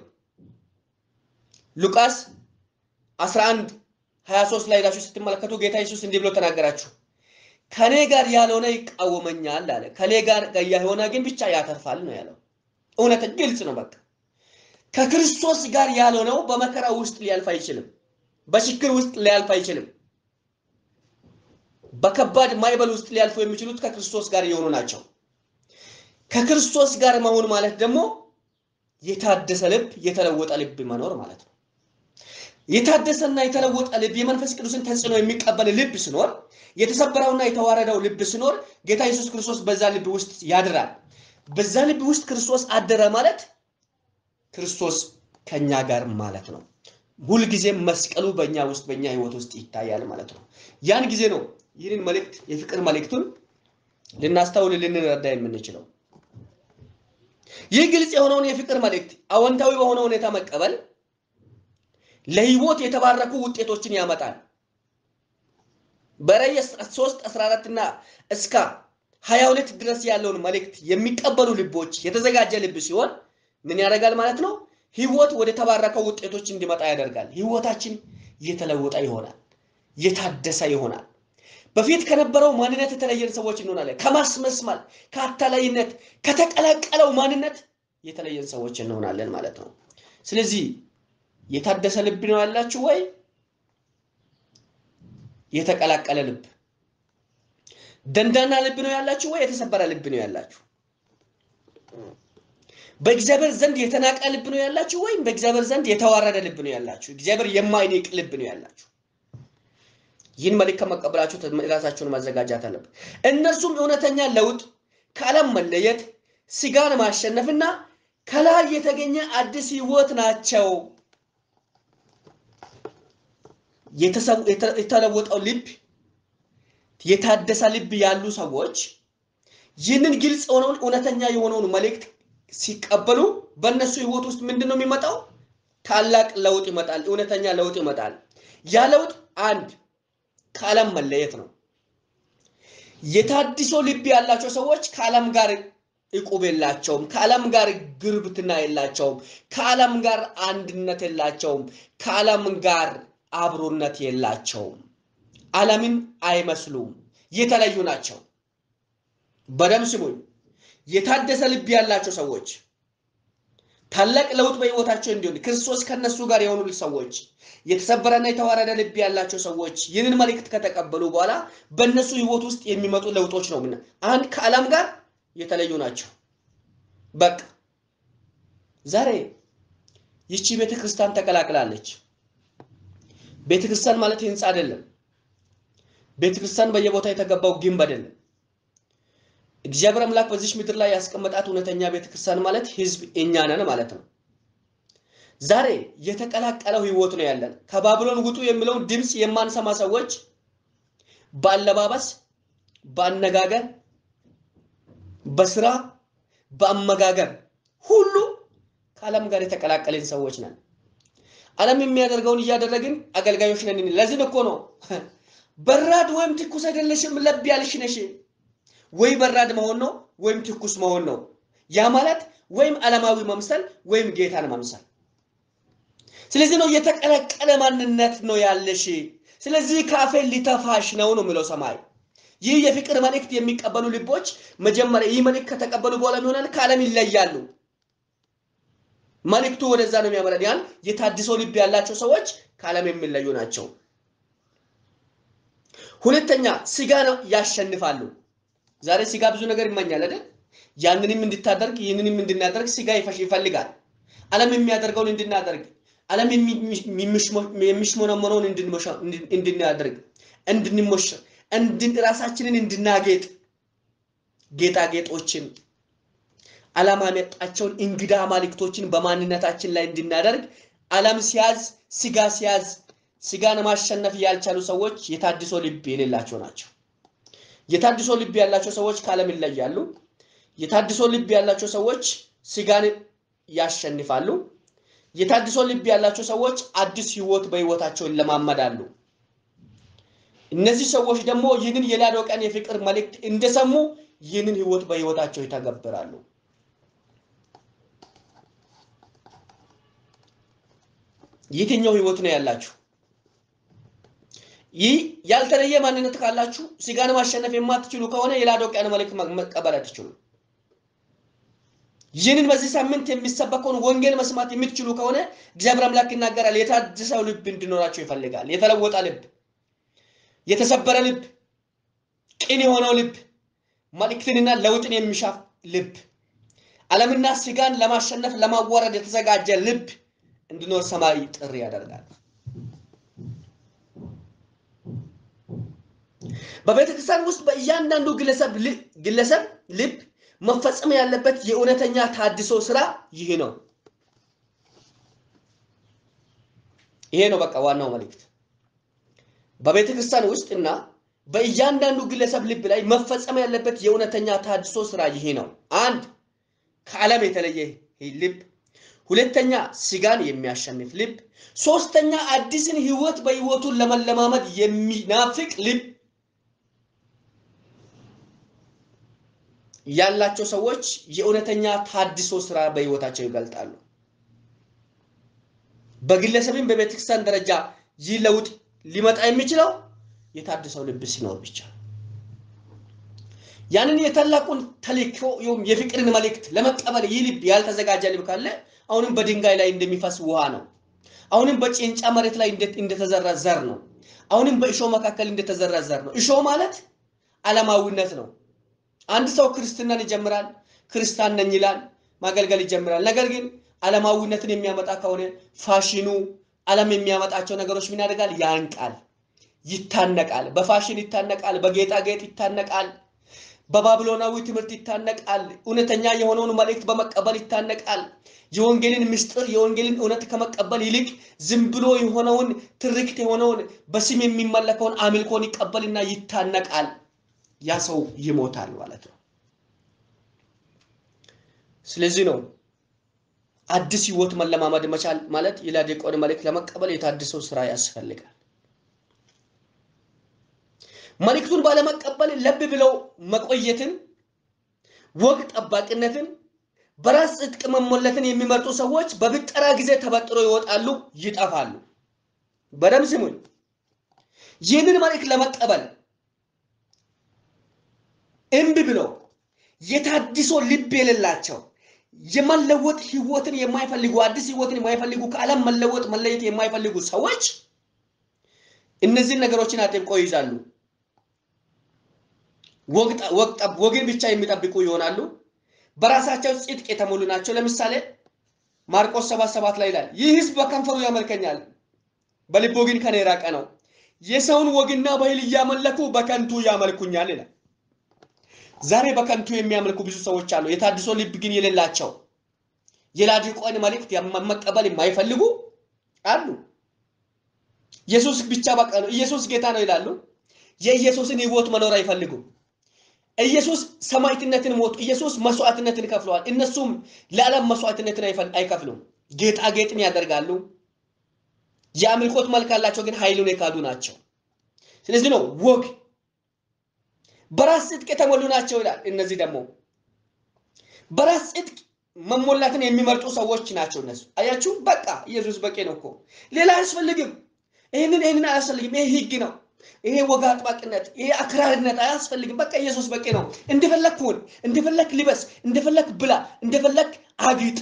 A: ሉቃስ 11 23 ላይ ሄዳችሁ ስትመለከቱ ጌታ ኢየሱስ እንዲህ ብሎ ተናገራችሁ። ከኔ ጋር ያልሆነ ይቃወመኛል አለ። ከኔ ጋር የሆነ ግን ብቻ ያተርፋል ነው ያለው። እውነት ግልጽ ነው። በቃ ከክርስቶስ ጋር ያልሆነው በመከራ ውስጥ ሊያልፍ አይችልም። በችግር ውስጥ ሊያልፍ አይችልም። በከባድ ማዕበል ውስጥ ሊያልፉ የሚችሉት ከክርስቶስ ጋር የሆኑ ናቸው። ከክርስቶስ ጋር መሆን ማለት ደግሞ የታደሰ ልብ፣ የተለወጠ ልብ መኖር ማለት ነው። የታደሰና የተለወጠ ልብ የመንፈስ ቅዱስን ተጽዕኖ የሚቀበል ልብ ሲኖር፣ የተሰበረውና የተዋረደው ልብ ሲኖር ጌታ ኢየሱስ ክርስቶስ በዛ ልብ ውስጥ ያድራል። በዛ ልብ ውስጥ ክርስቶስ አደረ ማለት ክርስቶስ ከኛ ጋር ማለት ነው። ሁልጊዜም መስቀሉ በእኛ ውስጥ በእኛ ህይወት ውስጥ ይታያል ማለት ነው። ያን ጊዜ ነው ይህንን መልእክት የፍቅር መልእክቱን ልናስተውል ልንረዳ የምንችለው። ይህ ግልጽ የሆነውን የፍቅር መልእክት አዎንታዊ በሆነ ሁኔታ መቀበል ለህይወት የተባረኩ ውጤቶችን ያመጣል። በራዕይ 3 14 እና እስከ 22 ድረስ ያለውን መልእክት የሚቀበሉ ልቦች የተዘጋጀ ልብ ሲሆን ምን ያደርጋል ማለት ነው? ህይወት ወደ ተባረከው ውጤቶች እንዲመጣ ያደርጋል። ህይወታችን የተለወጠ ይሆናል፣ የታደሰ ይሆናል። በፊት ከነበረው ማንነት የተለየን ሰዎች እንሆናለን። ከማስመስማል፣ ከአታላይነት፣ ከተቀላቀለው ማንነት የተለየን ሰዎች እንሆናለን ማለት ነው። ስለዚህ የታደሰ ልብ ነው ያላችሁ ወይ የተቀላቀለ ልብ? ደንዳና ልብ ነው ያላችሁ ወይ የተሰበረ ልብ ነው ያላችሁ? በእግዚአብሔር ዘንድ የተናቀ ልብ ነው ያላችሁ ወይም በእግዚአብሔር ዘንድ የተዋረደ ልብ ነው ያላችሁ? እግዚአብሔር የማይንቅ ልብ ነው ያላችሁ? ይህን መልእክት ከመቀበላችሁ ራሳችሁን ማዘጋጃት አለበት። እነርሱም እውነተኛ ለውጥ፣ ከዓለም መለየት፣ ስጋን ማሸነፍና ከላይ የተገኘ አዲስ ህይወት ናቸው። የተለወጠው ልብ፣ የታደሰ ልብ ያሉ ሰዎች ይህንን ግልጽ የሆነውን እውነተኛ የሆነውን መልእክት ሲቀበሉ በእነሱ ህይወት ውስጥ ምንድን ነው የሚመጣው? ታላቅ ለውጥ ይመጣል። እውነተኛ ለውጥ ይመጣል። ያ ለውጥ አንድ ከዓለም መለየት ነው። የታድሶ ልብ ያላቸው ሰዎች ከዓለም ጋር እቁብ የላቸውም። ከዓለም ጋር ግርብትና የላቸውም። ከዓለም ጋር አንድነት የላቸውም። ከዓለም ጋር አብሮነት የላቸውም። ዓለምን አይመስሉም። የተለዩ ናቸው። በደም ስሙኝ። የታደሰ ልብ ያላቸው ሰዎች ታላቅ ለውጥ በህይወታቸው እንዲሆን ክርስቶስ ከነሱ ጋር የሆኑ ሰዎች የተሰበረና የተዋረደ ልብ ያላቸው ሰዎች ይህንን መልእክት ከተቀበሉ በኋላ በእነሱ ህይወት ውስጥ የሚመጡ ለውጦች ነው። ምና አንድ ከዓለም ጋር የተለዩ ናቸው። በቃ ዛሬ ይቺ ቤተ ክርስቲያን ተቀላቅላለች። ቤተ ክርስቲያን ማለት ህንፃ አይደለም። ቤተ ክርስቲያን በየቦታ የተገባው ግንብ አይደለም። እግዚአብሔር አምላክ በዚች ምድር ላይ ያስቀመጣት እውነተኛ ቤተክርስቲያን ማለት ህዝብ እኛ ነን ማለት ነው። ዛሬ የተቀላቀለው ህይወት ነው ያለን። ከባቢሎን ውጡ የሚለውን ድምፅ የማንሰማ ሰዎች በአለባበስ፣ በአነጋገር፣ በስራ፣ በአመጋገር ሁሉ ከዓለም ጋር የተቀላቀልን ሰዎች ነን። ዓለም የሚያደርገውን እያደረግን አገልጋዮች ነን። ለዚህ እኮ ነው በራድ ወይም ትኩስ አይደለሽም ለብ ያልሽ ነሽ ወይ በራድ መሆን ነው ወይም ትኩስ መሆን ነው። ያ ማለት ወይም ዓለማዊ መምሰል ወይም ጌታን መምሰል። ስለዚህ ነው የተቀላቀለ ማንነት ነው ያለሽ። ስለዚህ ካፌ ሊተፋሽ ነው ነው የሚለው ሰማይ። ይህ የፍቅር መልእክት የሚቀበሉ ልቦች መጀመሪያ ይህ መልእክት ከተቀበሉ በኋላ ይሆናል ከዓለም ይለያሉ። መልእክቱ ወደዛ ነው የሚያመራን። ያን የታድሶ ልብ ያላቸው ሰዎች ከዓለም የሚለዩ ናቸው። ሁለተኛ ስጋ ነው ያሸንፋሉ። ዛሬ ስጋ ብዙ ነገር ይመኛል አይደል? ያንንም እንድታደርግ ይህንንም እንድናደርግ ስጋ ይፈልጋል። ዓለም የሚያደርገውን እንድናደርግ፣ ዓለም የሚሽሞነመነውን እንድናደርግ፣ እንድንሞሸር፣ ራሳችንን እንድናጌጥ፣ ጌጣጌጦችን ዓላማ ያመጣቸውን እንግዳ አማልክቶችን በማንነታችን ላይ እንድናደርግ ዓለም ሲያዝ፣ ስጋ ሲያዝ፣ ስጋን ማሸነፍ ያልቻሉ ሰዎች የታድሶ ልብ የሌላቸው ናቸው። የታድሶ ልብ ያላቸው ሰዎች ከዓለም ይለያሉ። የታድሶ ልብ ያላቸው ሰዎች ስጋን ያሸንፋሉ። የታድሶ ልብ ያላቸው ሰዎች አዲስ ህይወት በህይወታቸው ይለማመዳሉ። እነዚህ ሰዎች ደግሞ ይህንን የላዶቅያን የፍቅር መልእክት እንደሰሙ ይህንን ህይወት በህይወታቸው ይተገብራሉ። የትኛው ህይወት ነው ያላችሁ? ይህ ያልተለየ ማንነት ካላችሁ ስጋን ማሸነፍ የማትችሉ ከሆነ የላዶቅያን መልእክት መቀበል አትችሉም። ይህንን በዚህ ሳምንት የሚሰበከውን ወንጌል መስማት የምትችሉ ከሆነ እግዚአብሔር አምላክ ይናገራል። የታደሰው ልብ እንዲኖራቸው ይፈልጋል። የተለወጠ ልብ፣ የተሰበረ ልብ፣ ቅን የሆነው ልብ፣ መልእክትንና ለውጥን የሚሻ ልብ፣ ዓለምና ስጋን ለማሸነፍ ለማዋረድ የተዘጋጀ ልብ እንዲኖር ሰማይ ጥሪ ያደርጋል። በቤተ ክርስቲያን ውስጥ በእያንዳንዱ ግለሰብ ልብ መፈጸም ያለበት የእውነተኛ ታድሶ ስራ ይህ ነው። ይሄ ነው በቃ ዋናው መልእክት። በቤተ ክርስቲያን ውስጥ እና በእያንዳንዱ ግለሰብ ልብ ላይ መፈጸም ያለበት የእውነተኛ ታድሶ ስራ ይህ ነው። አንድ ከዓለም የተለየ ልብ፣ ሁለተኛ ስጋን የሚያሸንፍ ልብ፣ ሶስተኛ አዲስን ህይወት በህይወቱን ለመለማመድ የሚናፍቅ ልብ ያላቸው ሰዎች የእውነተኛ ታድሶ ስራ በህይወታቸው ይገልጣሉ። በግለሰብም በቤተክርስቲያን ደረጃ ይህ ለውጥ ሊመጣ የሚችለው የታድሰው ልብ ሲኖር ብቻ። ያንን የታላቁን ተልእኮ የፍቅርን መልእክት ለመቀበል ይህ ልብ ያልተዘጋጀ ልብ ካለ አሁንም በድንጋይ ላይ እንደሚፈስ ውሃ ነው። አሁንም በጭንጫ መሬት ላይ እንደተዘራ ዘር ነው። አሁንም በእሾህ መካከል እንደተዘራ ዘር ነው። እሾህ ማለት ዓለማዊነት ነው። አንድ ሰው ክርስትናን ይጀምራል፣ ክርስቲያን ነኝ ይላል፣ ማገልገል ይጀምራል። ነገር ግን ዓለማዊነትን የሚያመጣ ከሆነ ፋሽኑ፣ ዓለም የሚያመጣቸው ነገሮች ምን ያደርጋል? ያንቃል፣ ይታነቃል፣ በፋሽን ይታነቃል፣ በጌጣጌጥ ይታነቃል፣ በባቢሎናዊ ትምህርት ይታነቃል፣ እውነተኛ የሆነውን መልእክት በመቀበል ይታነቃል። የወንጌልን ምስጢር የወንጌልን እውነት ከመቀበል ይልቅ ዝም ብሎ የሆነውን ትርክት የሆነውን በስም የሚመለከውን አምልኮን ይቀበልና ይታነቃል። ያ ሰው ይሞታል ማለት ነው። ስለዚህ ነው አዲስ ህይወት መለማመድ መቻል ማለት የላዶቅያን መልእክት ለመቀበል የታድሰው ስራ ያስፈልጋል። መልእክቱን ባለመቀበል ለብ ብለው መቆየትን፣ ወግ ጠባቂነትን፣ በራስ ጽድቅ መሞለትን የሚመርጡ ሰዎች በብጠራ ጊዜ ተበጥሮ ይወጣሉ፣ ይጠፋሉ። በደም ስሙኝ። ይህንን መልእክት ለመቀበል እምቢ ብለው የታድሶ ልብ የሌላቸው የመለወጥ ህይወትን የማይፈልጉ አዲስ ህይወትን የማይፈልጉ ከዓለም መለወጥ መለየት የማይፈልጉ ሰዎች እነዚህን ነገሮችን አጥብቀው ይይዛሉ። ወግን ብቻ የሚጠብቁ ይሆናሉ። በራሳቸው ጽድቅ የተሞሉ ናቸው። ለምሳሌ ማርቆስ ሰባት ሰባት ላይ ይላል ይህ ህዝብ በከንፈሩ ያመልከኛል፣ በልቡ ግን ከኔ የራቀ ነው። የሰውን ወግና ባህል እያመለኩ በከንቱ ያመልኩኛል ይላል። ዛሬ በከንቱ የሚያመልኩ ብዙ ሰዎች አሉ። የታድሶ ልብ ግን የሌላቸው የላዶቅያን መልእክት መቀበል የማይፈልጉ አሉ። ኢየሱስ ብቻ በቃ ነው፣ ኢየሱስ ጌታ ነው ይላሉ። የኢየሱስን ህይወት መኖር አይፈልጉም። ኢየሱስ ሰማዕትነትን ሞቱ፣ ኢየሱስ መስዋዕትነትን ከፍለዋል። እነሱም ለዓለም መስዋዕትነትን አይከፍሉም። ጌጣጌጥን ያደርጋሉ። የአምልኮት መልክ አላቸው፣ ግን ኃይሉን የካዱ ናቸው። ስለዚህ ነው ወግ በራስ ጽድቅ የተሞሉ ናቸው ይላል። እነዚህ ደግሞ በራስ ጽድቅ መሞላትን የሚመርጡ ሰዎች ናቸው። እነሱ አያችሁ፣ በቃ ኢየሱስ በቂ ነው እኮ ሌላ አያስፈልግም። ይህንን ይህንን አያስፈልግም። ይሄ ህግ ነው። ይሄ ወግ አጥባቂነት፣ ይሄ አክራሪነት አያስፈልግም። በቃ ኢየሱስ በቂ ነው። እንደፈለክ ሁን፣ እንደፈለክ ልበስ፣ እንደፈለክ ብላ፣ እንደፈለክ አጊጥ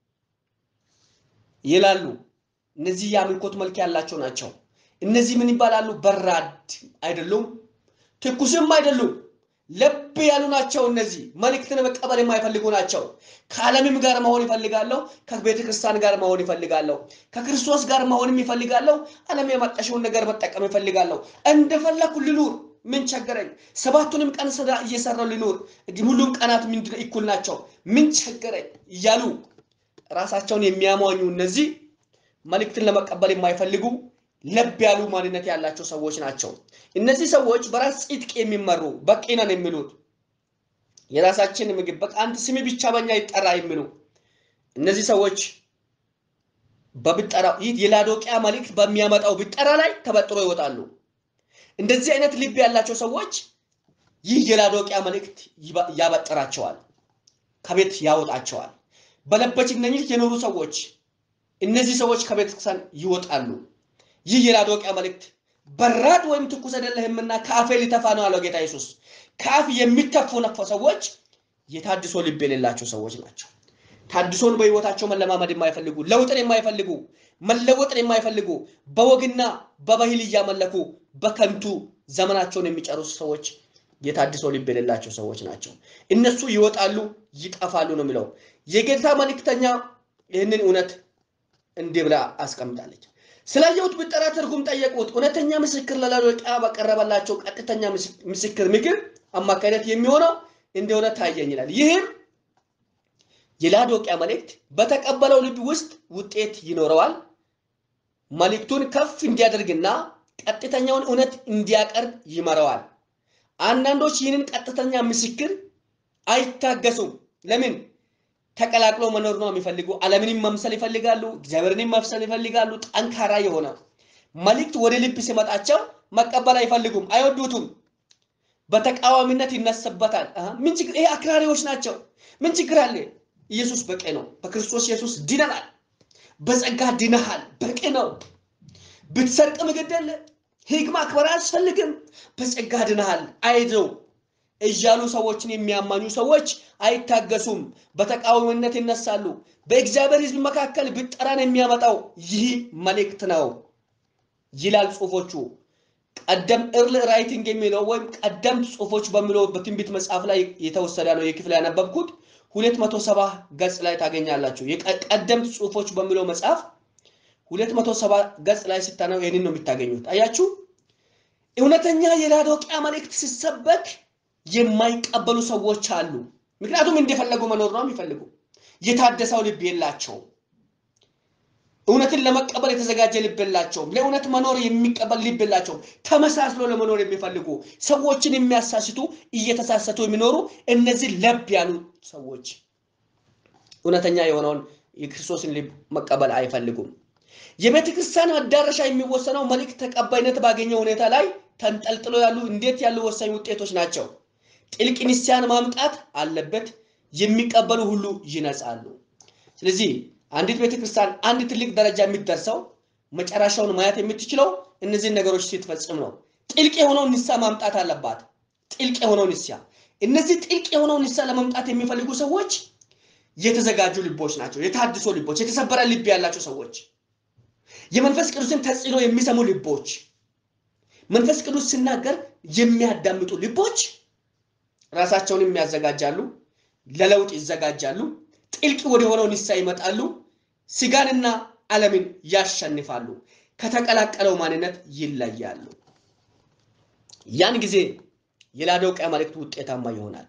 A: ይላሉ። እነዚህ የአምልኮት መልክ ያላቸው ናቸው። እነዚህ ምን ይባላሉ? በራድ አይደሉም፣ ትኩስም አይደሉም። ለብ ያሉ ናቸው። እነዚህ መልእክትን መቀበል የማይፈልጉ ናቸው። ከዓለምም ጋር መሆን ይፈልጋለሁ። ከቤተ ክርስቲያን ጋር መሆን ይፈልጋለሁ። ከክርስቶስ ጋር መሆንም ይፈልጋለሁ። ዓለም የመጣሽውን ነገር መጠቀም ይፈልጋለሁ። እንደፈለኩ ልኑር፣ ምን ቸገረኝ? ሰባቱንም ቀን ስራ እየሰራው ልኑር፣ ሁሉም ቀናት ምንድነው እኩል ናቸው፣ ምን ቸገረኝ እያሉ ራሳቸውን የሚያሟኙ እነዚህ መልእክትን ለመቀበል የማይፈልጉ ለብ ያሉ ማንነት ያላቸው ሰዎች ናቸው። እነዚህ ሰዎች በራስ ጽድቅ የሚመሩ በቂ ነን የሚሉት የራሳችን ምግብ በቃ አንተ ስም ብቻ በኛ ይጠራ የሚሉ እነዚህ ሰዎች በብጠራ ይህ የላዶቂያ መልእክት በሚያመጣው ብጠራ ላይ ተበጥሮ ይወጣሉ። እንደዚህ አይነት ልብ ያላቸው ሰዎች ይህ የላዶቂያ መልእክት ያበጥራቸዋል፣ ከቤት ያወጣቸዋል። በለበችነኝነት የኖሩ ሰዎች እነዚህ ሰዎች ከቤተ ክርስቲያን ይወጣሉ። ይህ የላዶቂያ መልእክት በራድ ወይም ትኩስ አይደለህምና ከአፌ ሊተፋ ነው አለው ጌታ ኢየሱስ። ከአፍ የሚተፉ ነፈ ሰዎች የታድሶ ልብ የሌላቸው ሰዎች ናቸው። ታድሶን በህይወታቸው መለማመድ የማይፈልጉ ለውጥን የማይፈልጉ መለወጥን የማይፈልጉ በወግና በባህል እያመለኩ በከንቱ ዘመናቸውን የሚጨርሱ ሰዎች የታድሶ ልብ የሌላቸው ሰዎች ናቸው። እነሱ ይወጣሉ፣ ይጠፋሉ ነው የሚለው። የጌታ መልእክተኛ ይህንን እውነት እንዲህ ብላ አስቀምጣለች። ስላየሁት ብጠራ ትርጉም ጠየቁት። እውነተኛ ምስክር ለላዶቂያ በቀረበላቸው ቀጥተኛ ምስክር ምክር አማካኝነት የሚሆነው እንደሆነ ታየኝ ይላል። ይህም የላዶቂያ መልእክት በተቀበለው ልብ ውስጥ ውጤት ይኖረዋል። መልእክቱን ከፍ እንዲያደርግና ቀጥተኛውን እውነት እንዲያቀርብ ይመራዋል። አንዳንዶች ይህንን ቀጥተኛ ምስክር አይታገሱም። ለምን? ተቀላቅሎ መኖር ነው የሚፈልጉ። ዓለምንም መምሰል ይፈልጋሉ። እግዚአብሔርንም መምሰል ይፈልጋሉ። ጠንካራ የሆነ መልእክት ወደ ልብ ሲመጣቸው መቀበል አይፈልጉም፣ አይወዱትም። በተቃዋሚነት ይነሰበታል። ምን ችግር? ይሄ አክራሪዎች ናቸው። ምን ችግር አለ? ኢየሱስ በቂ ነው። በክርስቶስ ኢየሱስ ድነናል። በጸጋ ድነሃል። በቂ ነው። ብትሰርቅ ምግደለ ሕግ ማክበር አያስፈልግም። በጸጋ ድነሃል። አይዘው እያሉ ሰዎችን የሚያማኙ ሰዎች አይታገሱም፣ በተቃዋሚነት ይነሳሉ። በእግዚአብሔር ሕዝብ መካከል ብጠራን የሚያመጣው ይህ መልእክት ነው ይላል ጽሁፎቹ። ቀደም እርል ራይቲንግ የሚለው ወይም ቀደምት ጽሁፎች በሚለው በትንቢት መጽሐፍ ላይ የተወሰደ ነው። የክፍል ያነበብኩት ሁለት መቶ ሰባ ገጽ ላይ ታገኛላችሁ። ቀደምት ጽሁፎች በሚለው መጽሐፍ ሁለት መቶ ሰባ ገጽ ላይ ስታነው ይህንን ነው የምታገኙት። አያችሁ፣ እውነተኛ የላዶቂያ መልእክት ሲሰበክ የማይቀበሉ ሰዎች አሉ። ምክንያቱም እንደፈለጉ መኖር ነው የሚፈልጉ። የታደሰው ልብ የላቸውም። እውነትን ለመቀበል የተዘጋጀ ልብ የላቸውም። ለእውነት መኖር የሚቀበል ልብ የላቸውም። ተመሳስሎ ለመኖር የሚፈልጉ ሰዎችን የሚያሳስቱ እየተሳሰቱ የሚኖሩ እነዚህ ለብ ያሉ ሰዎች እውነተኛ የሆነውን የክርስቶስን ልብ መቀበል አይፈልጉም። የቤተ ክርስቲያን መዳረሻ የሚወሰነው መልእክት ተቀባይነት ባገኘው ሁኔታ ላይ ተንጠልጥሎ ያሉ እንዴት ያሉ ወሳኝ ውጤቶች ናቸው። ጥልቅ ንስሐን ማምጣት አለበት። የሚቀበሉ ሁሉ ይነጻሉ። ስለዚህ አንዲት ቤተክርስቲያን አንድ ትልቅ ደረጃ የሚደርሰው መጨረሻውን ማየት የምትችለው እነዚህን ነገሮች ስትፈጽም ነው። ጥልቅ የሆነውን ንስሐ ማምጣት አለባት። ጥልቅ የሆነው ንስሐ እነዚህ ጥልቅ የሆነው ንስሐ ለመምጣት የሚፈልጉ ሰዎች የተዘጋጁ ልቦች ናቸው። የታድሶ ልቦች፣ የተሰበረ ልብ ያላቸው ሰዎች፣ የመንፈስ ቅዱስን ተጽዕኖ የሚሰሙ ልቦች፣ መንፈስ ቅዱስ ሲናገር የሚያዳምጡ ልቦች ራሳቸውን የሚያዘጋጃሉ፣ ለለውጥ ይዘጋጃሉ፣ ጥልቅ ወደ ሆነው ንስሐ ይመጣሉ፣ ስጋንና ዓለምን ያሸንፋሉ፣ ከተቀላቀለው ማንነት ይለያሉ። ያን ጊዜ የላዶቅያ መልእክት ውጤታማ ይሆናል።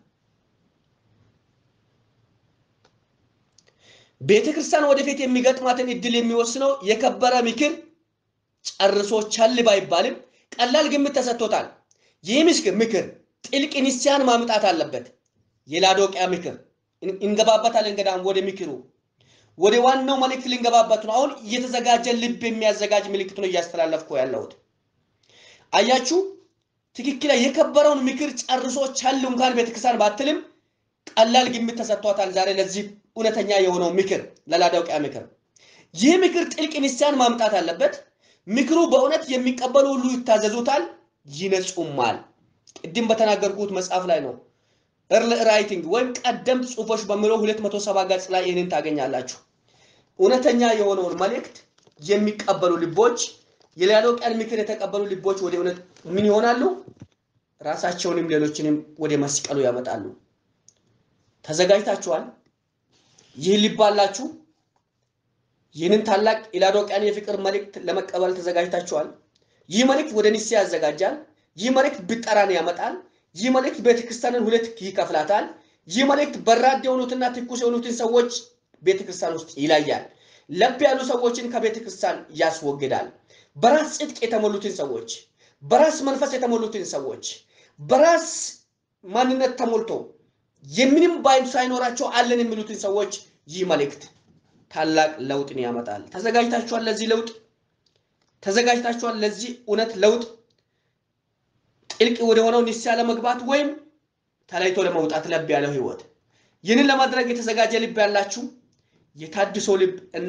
A: ቤተ ክርስቲያን ወደፊት የሚገጥማትን እድል የሚወስነው የከበረ ምክር ጨርሶ ቸል ባይባልም ቀላል ግምት ተሰጥቶታል። ይህ ምስክር ምክር ጥልቅ ንስሐን ማምጣት አለበት። የላዶቅያ ምክር እንገባበታለን። እንገዳም ወደ ምክሩ ወደ ዋናው መልእክት ልንገባበት ነው። አሁን እየተዘጋጀ ልብ የሚያዘጋጅ ምልክት ነው እያስተላለፍኩ ያለሁት። አያችሁ፣ ትክክል የከበረውን ምክር ጨርሶ ቸል እንኳን ቤተክርስቲያን ባትልም ቀላል ግምት ተሰጥቷታል ዛሬ ለዚህ እውነተኛ የሆነው ምክር ለላዶቅያ ምክር። ይህ ምክር ጥልቅ ንስሐን ማምጣት አለበት። ምክሩ በእውነት የሚቀበሉ ሁሉ ይታዘዙታል፣ ይነጹማል። ቅድም በተናገርኩት መጽሐፍ ላይ ነው እርል ራይቲንግ ወይም ቀደምት ጽሁፎች በሚለው 270 ገጽ ላይ ይህንን ታገኛላችሁ። እውነተኛ የሆነውን መልእክት የሚቀበሉ ልቦች፣ የላዶቅያን ምክር የተቀበሉ ልቦች ወደ እውነት ምን ይሆናሉ? ራሳቸውንም ሌሎችንም ወደ መስቀሉ ያመጣሉ። ተዘጋጅታችኋል? ይህ ልብ አላችሁ? ይህንን ታላቅ የላዶቅያን የፍቅር መልእክት ለመቀበል ተዘጋጅታችኋል? ይህ መልእክት ወደ ንስሐ ያዘጋጃል። ይህ መልእክት ብጠራን ያመጣል። ይህ መልእክት ቤተክርስቲያንን ሁለት ይከፍላታል። ይህ መልእክት በራድ የሆኑትና ትኩስ የሆኑትን ሰዎች ቤተክርስቲያን ውስጥ ይለያል። ለብ ያሉ ሰዎችን ከቤተክርስቲያን ያስወግዳል። በራስ ጽድቅ የተሞሉትን ሰዎች፣ በራስ መንፈስ የተሞሉትን ሰዎች፣ በራስ ማንነት ተሞልቶ የምንም ባይል ሳይኖራቸው አለን የሚሉትን ሰዎች ይህ መልእክት ታላቅ ለውጥን ያመጣል። ተዘጋጅታችኋል? ለዚህ ለውጥ ተዘጋጅታችኋል? ለዚህ እውነት ለውጥ ጥልቅ ወደ ሆነው ንስሐ ለመግባት ወይም ተለይቶ ለመውጣት ለብ ያለው ህይወት ይህንን ለማድረግ የተዘጋጀ ልብ ያላችሁ የታድሶ ልብ እና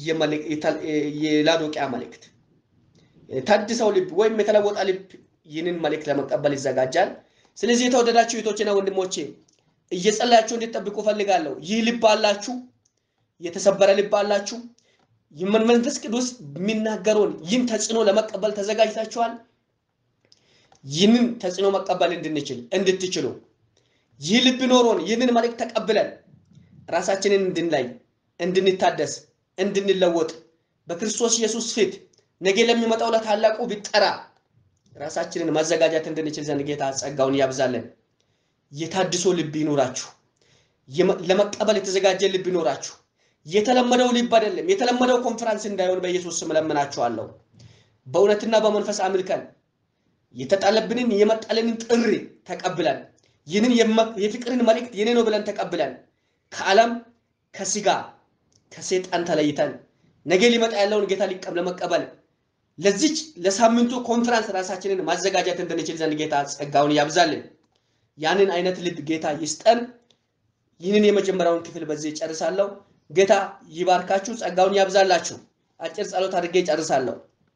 A: የላዶቂያ መልእክት የታድሰው ልብ ወይም የተለወጠ ልብ ይህንን መልእክት ለመቀበል ይዘጋጃል። ስለዚህ የተወደዳችሁ እህቶችና ወንድሞቼ እየጸለያችሁ እንድትጠብቁ ፈልጋለሁ። ይህ ልብ አላችሁ፣ የተሰበረ ልብ አላችሁ። መንፈስ ቅዱስ የሚናገረውን ይህን ተጽዕኖ ለመቀበል ተዘጋጅታችኋል። ይህንን ተጽዕኖ መቀበል እንድንችል እንድትችሉ ይህ ልብ ኖሮን ይህንን መልእክት ተቀብለን ራሳችንን እንድንላይ እንድንታደስ እንድንለወጥ በክርስቶስ ኢየሱስ ፊት ነገ ለሚመጣው ለታላቁ ቢጠራ ራሳችንን ማዘጋጀት እንድንችል ዘንድ ጌታ ጸጋውን ያብዛለን። የታድሶ ልብ ይኖራችሁ። ለመቀበል የተዘጋጀ ልብ ይኖራችሁ። የተለመደው ልብ አይደለም። የተለመደው ኮንፈረንስ እንዳይሆን በኢየሱስ ስም እለምናችኋለሁ። በእውነትና በመንፈስ አምልከን የተጣለብንን የመጣልንን ጥሪ ተቀብለን ይህንን የፍቅርን መልእክት የኔ ነው ብለን ተቀብለን ከዓለም ከስጋ ከሴጣን ተለይተን ነገ ሊመጣ ያለውን ጌታ ሊቀም ለመቀበል ለዚች ለሳምንቱ ኮንፈረንስ ራሳችንን ማዘጋጀት እንድንችል ዘንድ ጌታ ጸጋውን ያብዛልን። ያንን አይነት ልብ ጌታ ይስጠን። ይህንን የመጀመሪያውን ክፍል በዚህ ጨርሳለሁ። ጌታ ይባርካችሁ፣ ጸጋውን ያብዛላችሁ። አጭር ጸሎት አድርጌ ጨርሳለሁ።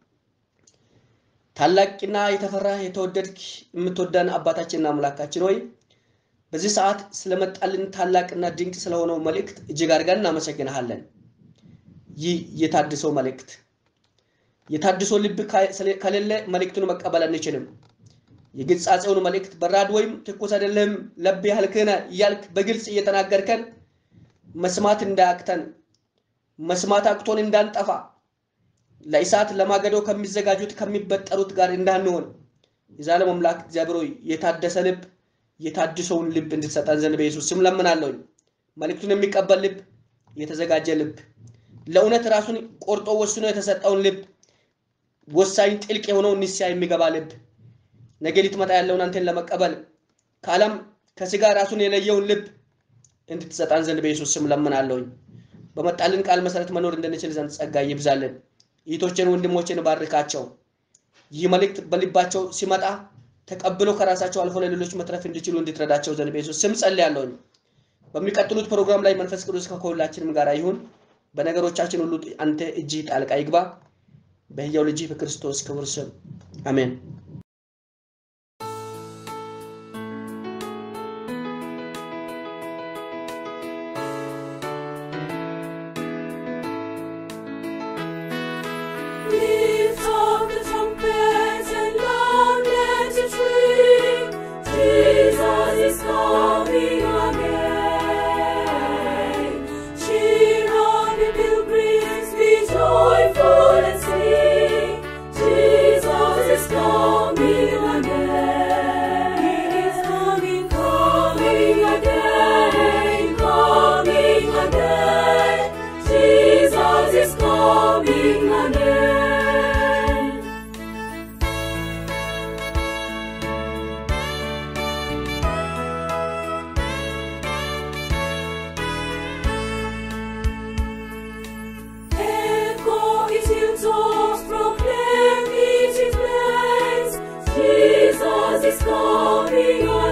A: ታላቅና የተፈራ የተወደድክ የምትወዳን አባታችንና አምላካችን ሆይ በዚህ ሰዓት ስለመጣልን ታላቅና ድንቅ ስለሆነው መልእክት እጅግ አድርገን እናመሰግንሃለን። ይህ የታድሶ መልእክት የታድሶ ልብ ከሌለ መልእክቱን መቀበል አንችልም። የግጻጼውን መልእክት በራድ ወይም ትኩስ አይደለህም ለብ ያህልክነ እያልክ በግልጽ እየተናገርከን መስማት እንዳያቅተን መስማት አቅቶን እንዳንጠፋ ለእሳት ለማገዶ ከሚዘጋጁት ከሚበጠሩት ጋር እንዳንሆን የዛለም አምላክ እግዚአብሔር ሆይ የታደሰ ልብ የታድሰውን ልብ እንድትሰጠን ዘንድ በኢየሱስ ስም ለምናለሁኝ። መልእክቱን የሚቀበል ልብ፣ የተዘጋጀ ልብ፣ ለእውነት ራሱን ቆርጦ ወስኖ የተሰጠውን ልብ፣ ወሳኝ ጥልቅ የሆነውን ንስሐ የሚገባ ልብ፣ ነገ ሊትመጣ ያለውን አንተን ለመቀበል ከዓለም ከስጋ ራሱን የለየውን ልብ እንድትሰጠን ዘንድ በኢየሱስ ስም ለምናለሁኝ። በመጣልን ቃል መሰረት መኖር እንድንችል ዘንድ ጸጋ ይብዛልን። እህቶችን ወንድሞችን ባርካቸው። ይህ መልእክት በልባቸው ሲመጣ ተቀብሎ ከራሳቸው አልፎ ለሌሎች መትረፍ እንዲችሉ እንድትረዳቸው ዘንድ በኢየሱስ ስም ጸልያለሁኝ። በሚቀጥሉት ፕሮግራም ላይ መንፈስ ቅዱስ ከሁላችንም ጋር ይሁን። በነገሮቻችን ሁሉ አንተ እጅ ጣልቃ ይግባ። በሕያው ልጅ በክርስቶስ ክቡር ስም አሜን።
B: Lift up the trumpets and loud let it ring. Jesus is coming again. Cheer on the pilgrims, be joyful and sing. Jesus is coming again. He is coming, coming again, coming again. Jesus is coming again. Echo his hilltops, proclaim it in plains. Jesus is coming